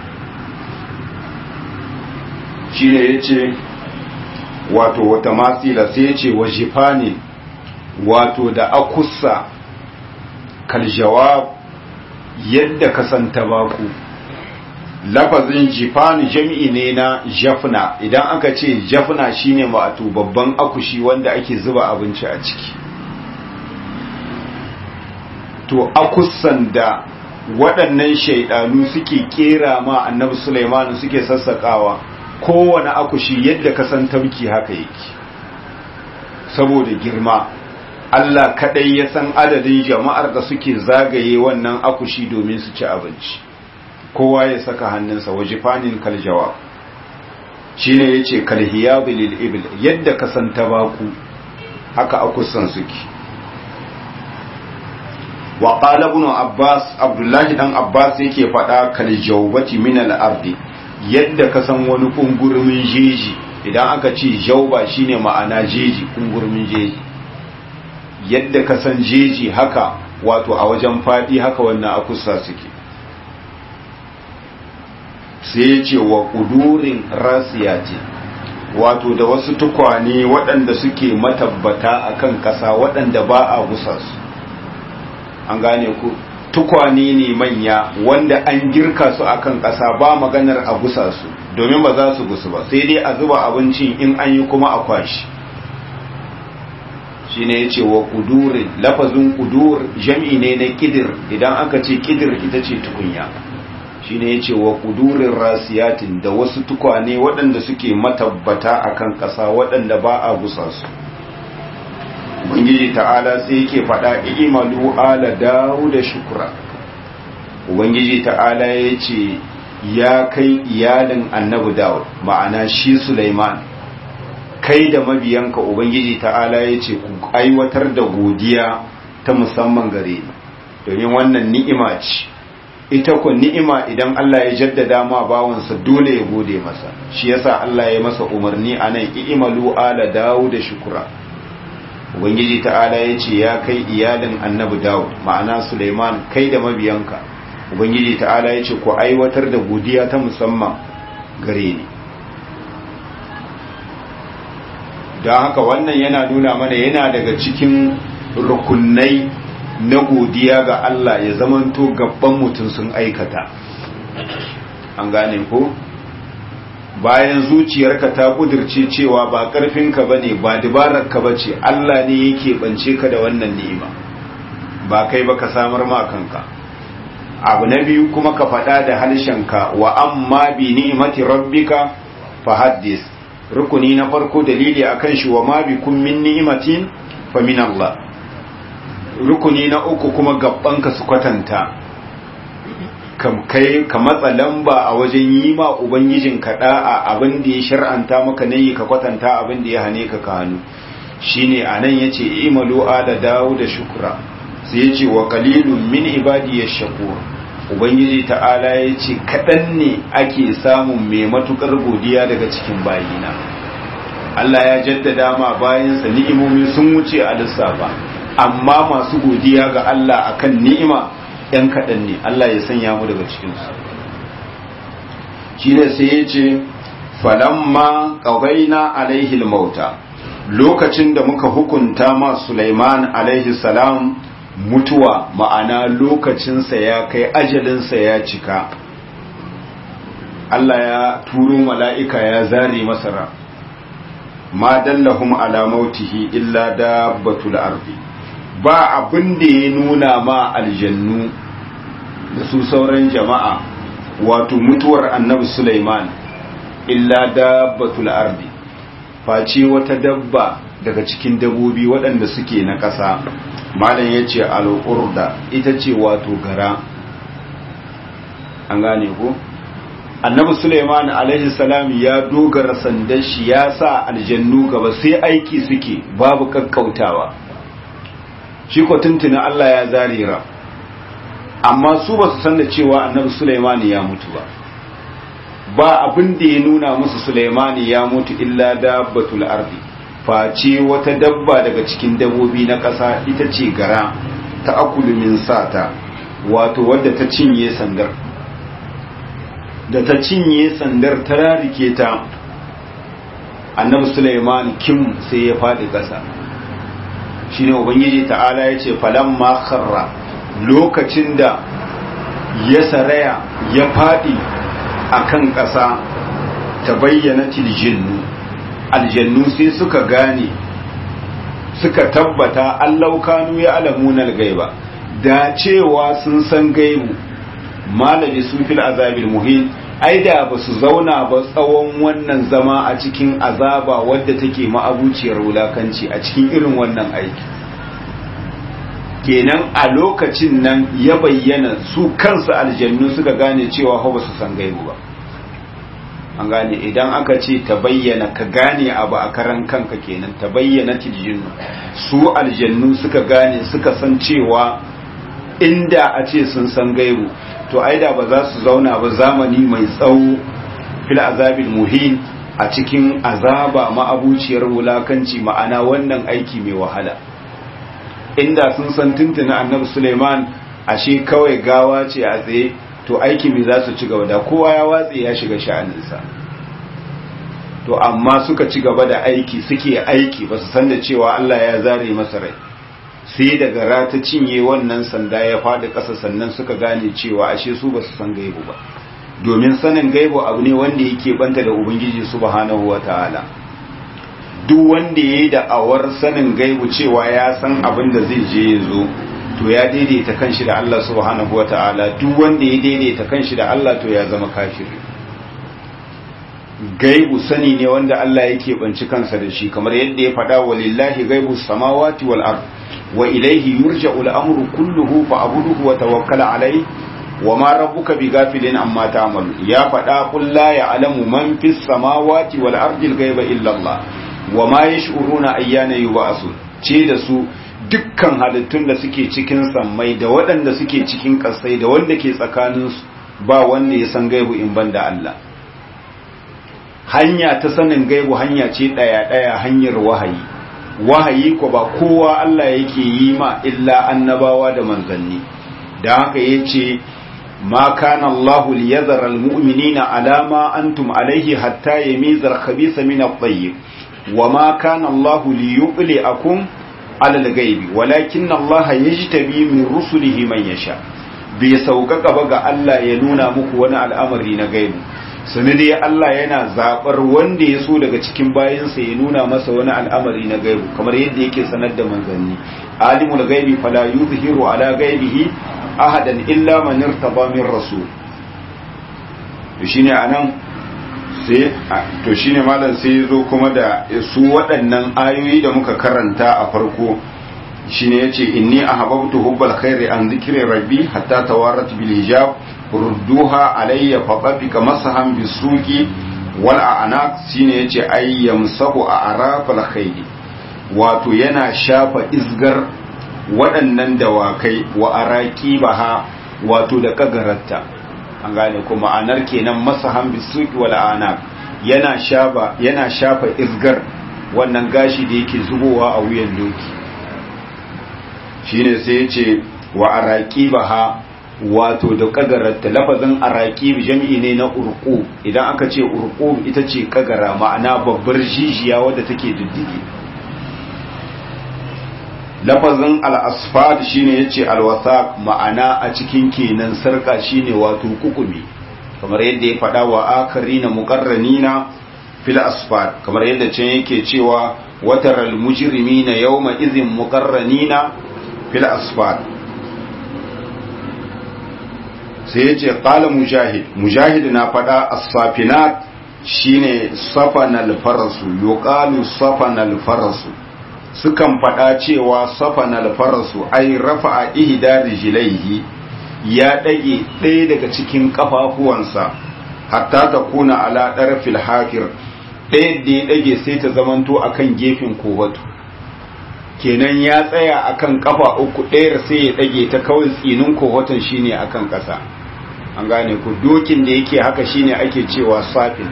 shi ne ya ce wato wata matsila sai ya ce wa jifani wato da akusa kaljawab yadda kasanta baku lafazin jifani jami'i ne na jafna idan aka ce jafna shine wato babban akushi wanda ake zuba abinci a ciki to akusan da waɗannan shaidanu suke kera ma annabi Sulaiman suke sassakawa kowane akushi yadda ka san tabki haka yake saboda girma Allah kadai ya san adadin jama'ar da suke zagaye wannan akushi domin su ci abinci kowa ya saka hannunsa wajifanin kaljawa shine yace kalhiyab lil ibil yadda ka san tabaku haka akusan suke wa qala ibn abbas abdullahi dan abbas yake fada kaljawbati min al ardi yadda ka san wani kungurmin jeji idan aka ce jauba shine ma'ana jeji kungurmin jeji yadda ka san jeji haka wato a wajen fadi haka wannan akusa suke sai ya ce wa kudurin rasiyati wato da wasu tukwane waɗanda suke matabbata akan ƙasa waɗanda ba a gusa su an gane ku tukwane ne manya wanda an girka su akan ƙasa ba maganar a gusa su domin ba za su gusu ba sai dai a zuba abincin in an yi kuma a kwashi shi ne ya ce wa kudurin lafazin kudur jam'i ne na kidir idan aka ce kidir ita ce tukunya shi ne ya ce wa kudurin rasiyatin da wasu tukwane waɗanda suke matabbata akan ƙasa waɗanda ba a gusa su ubangiji ta'ala sai yake faɗa imalu ala dawo da shukura ubangiji ta'ala ya ce ya kai iyalin annabi dawud ma'ana shi Sulaiman kai da mabiyanka ubangiji ta'ala ya ce ku aiwatar da godiya ta musamman gare ni domin wannan ni'ima ce ita ku ni'ima idan Allah ya jaddada ma bawansa dole ya gode masa shi yasa Allah ya masa umarni anan i'malu ala dawud da shukura ubangiji ta'ala ya ce ya kai iyalin annabi dawud ma'ana Sulaiman kai da mabiyanka ubangiji ta'ala ya ce ku aiwatar da godiya ta musamman gare ni don haka wannan yana nuna mana yana daga cikin rukunai na godiya ga Allah ya zamanto gaban mutum sun aikata an gane ko bayan zuciyarka ta kudirce cewa ba karfinka bane ba dabararka bace Allah ne yake bance ka da wannan ni'ima ba kai ba ka samar ma kanka abu na biyu kuma ka faɗa da harshenka wa amma bi ni'imati rabbika fahaddis rukuni na farko dalili akan shi wa ma bi kun min ni'imatin fa min Allah rukuni na uku kuma gabbanka su kwatanta kam kai ka matsa lamba a wajen yi ma ubangijin ka da'a abin da ya shar'anta maka nayi ka kwatanta abin da ya hane ka ka hannu shine anan yace imalu ala dawo da shukra sai yace wa qalilun min ibadi yashkur ubangiji ta'ala ya ce kaɗan ne ake samun mai matuƙar godiya daga cikin bayina Allah ya jaddada ma bayansa ni'imomi sun wuce a lissafa amma masu godiya ga Allah akan ni'ima ‘yan kaɗan ne Allah ya sanya mu daga cikinsu shi ne sai ya ce falamma ƙawaina alaihi mauta lokacin da muka hukunta ma Sulaiman alaihi salam mutuwa ma'ana lokacinsa ya kai ajalinsa ya cika Allah ya turo mala'ika ya zare masara ma dallahum ala mautihi illa dabbatul ardi ba abin da ya nuna ma aljannu da su sauran jama'a wato mutuwar annabi Sulaiman illa dabbatul ardi face wata dabba daga cikin dabobi waɗanda suke na ƙasa malam ya ce al'urda ita ce wato gara an gane ko annabi suleiman alaihi salam ya dogara sandan shi ya sa aljannu gaba sai aiki suke babu kakkautawa shi ko tuntuna Allah ya zarira amma su ba su san da cewa annabi suleiman ya mutu ba ba abin da ya nuna musu suleiman ya mutu illa dabbatul ardi face wata dabba daga cikin dabbobi na ƙasa ita ce gara ta akulu min sata wato wadda ta cinye sandar da ta cinye sandar ta rarike ta annabi Sulaiman kim sai ya faɗi ƙasa shine ubangiji ta'ala ya ce falamma kharra lokacin da ya saraya ya faɗi akan ƙasa ta bayyana tiljinnu aljannu sai suka gane suka tabbata allau kanu ya alamunar gaiba da cewa sun san gaibu malami su fil azabil muhin ai da ba su zauna ba tsawon wannan zama a cikin azaba wadda take ma'abuciyar wulakanci a cikin irin wannan aiki kenan a lokacin nan ya bayyana su kansu aljannu suka gane cewa ba su san gaibu ba an gane idan aka ce ta bayyana ka gane abu a karan kanka kenan ta bayyana tiljinnu su aljannu suka gane suka san cewa inda a ce sun san gaibu to aida ba za su zauna ba zamani mai tsawo fil azabil muhin a cikin azaba ma'abuciyar wulakanci ma'ana wannan aiki mai wahala inda sun san tuntuna annabi suleiman ashe kawai gawa ce a tsaye to aiki mai za su ci gaba da kowa ya watse ya shiga sha'aninsa to amma suka ci gaba da aiki suke aiki ba su san da cewa Allah ya zare masa rai sai daga rata cinye wannan sanda ya faɗi ƙasa sannan suka gane cewa ashe su ba su san gaibu ba domin sanin gaibu abu ne wanda yake banta da ubangiji subhanahu wataala duk wanda yayi da awar sanin gaibu cewa ya san abin da zai je ya zo to ya daidaita kanshi da Allah subhanahu wataala duk wanda ya daidaita kanshi da Allah to ya zama kafiri gaibu sani ne wanda Allah yake banci kansa da shi kamar yadda ya faɗa walillahi gaibu samawati wal ard wa ilayhi yurja'u al-amru kulluhu fa'budhu wa tawakkal alayhi wa ma rabbuka bighafilin amma ta'malu ya faɗa qul la ya'lamu man fis samawati wal ardi al-ghaiba illa Allah wa ma yash'uruna ayyana yub'asun ce da su dukkan halittun da suke cikin sammai da waɗanda suke cikin ƙasai da wanda ke tsakaninsu ba wanda ya san gaibu in banda Allah hanya ta sanin gaibu hanya ce ɗaya-ɗaya hanyar wahayi wahayi ko ba kowa Allah yake yi ma illa annabawa da manzanni da haka ya ce ma kana Allah liyazara almu'minina alama antum alaihi hatta yamiza al-khabitha min at-tayyib wa ma kana Allah liyuqli'akum ala al-ghaibi walakin Allah yajtabi min rusulihi man yasha bai sauƙaƙa ba ga Allah ya nuna muku wani al'amari na gaibu sani dai Allah yana zaɓar wanda ya so daga cikin bayansa ya nuna masa wani al'amari na gaibu kamar yadda yake sanar da manzanni alimul gaibi fala yuzhiru ala gaibihi ahadan illa man irtaba min rasul to shine anan sai to shine malam sai zo kuma da su waɗannan ayoyi da muka karanta a farko shine yace inni ahabbtu hubbal khairi an dhikri rabbi hatta tawarat bil hijab rudduha alayya faqabika masahan bisuqi wal a'naq shine yace ay yamsahu a'rafal khayl wato yana shafa izgar waɗannan dawakai wa araki baha wato da kagararta an gane ko ma'anar kenan masahan bisuqi wal a'naq yana shafa yana shafa izgar wannan gashi da yake zubowa a wuyan doki shine sai yace wa araki baha wato da kagararta lafazin araqib jam'i ne na urqu idan aka ce urqu ita ce kagara ma'ana babbar jijiya wadda take diddige lafazin al-asfad shine yace al-wasaq ma'ana a cikin kenan sarka shine wato kukumi kamar yadda ya faɗa wa akarina muqarranina fil asfad kamar yadda can yake cewa wataral mujrimina yawma idhin muqarranina fil asfal sai yace qala mujahid mujahid na fada as-safinat shine safanal farasu yuqalu safanal farasu sukan fada cewa safanal farasu ai rafa'a ihda rijlaihi ya dage ɗaya daga cikin kafafuwansa hatta ta kuna ala ɗarfil hafir ɗaya da ya ɗage sai ta zamanto akan gefen kowato kenan ya tsaya akan kafa uku ɗayar sai ya ɗage ta kawai tsinin kowaton shine akan ƙasa an gane ku dokin da yake haka shine ake cewa safin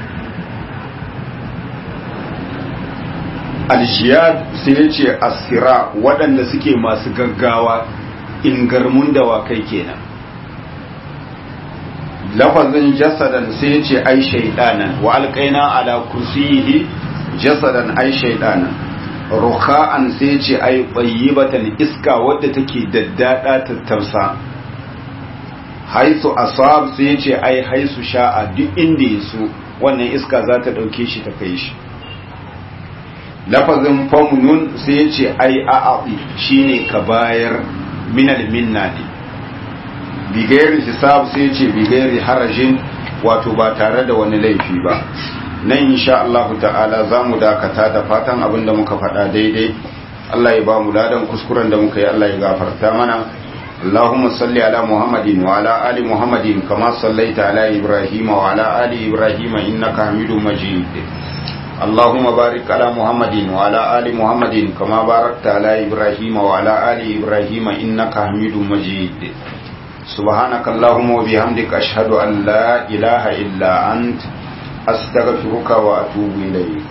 aljiyad sai ya ce asira waɗanda suke masu gaggawa ingarmun dawakai kenan lafazin jasadan sai ya ce ai shaidanan wa alƙaina ala kursiyihi jasadan ai shaidanan rukha'an sai ya ce ai bayyibatan iska wadda take daddada tattarsa haisu asab sai ya ce ai haisu sha'a duk inda ya so wannan iska za ta ɗauke shi ta kai shi lafazin famunun sai ya ce ai a'aɗi shine ka bayar minal minna ne bigayar hisab sai ce bigayar harajin wato ba tare da wani laifi ba nan insha Allah ta'ala za mu dakata da fatan abin da muka faɗa daidai Allah ya ba mu ladan kuskuren da muka yi Allah ya gafarta mana اللهم صل على محمد وعلى آل محمد كما صليت على إبراهيم وعلى آل إبراهيم إنك حميد مجيد اللهم بارك على محمد وعلى آل محمد كما باركت على إبراهيم وعلى آل إبراهيم إنك حميد مجيد سبحانك اللهم وبحمدك أشهد أن لا إله إلا أنت أستغفرك وأتوب إليك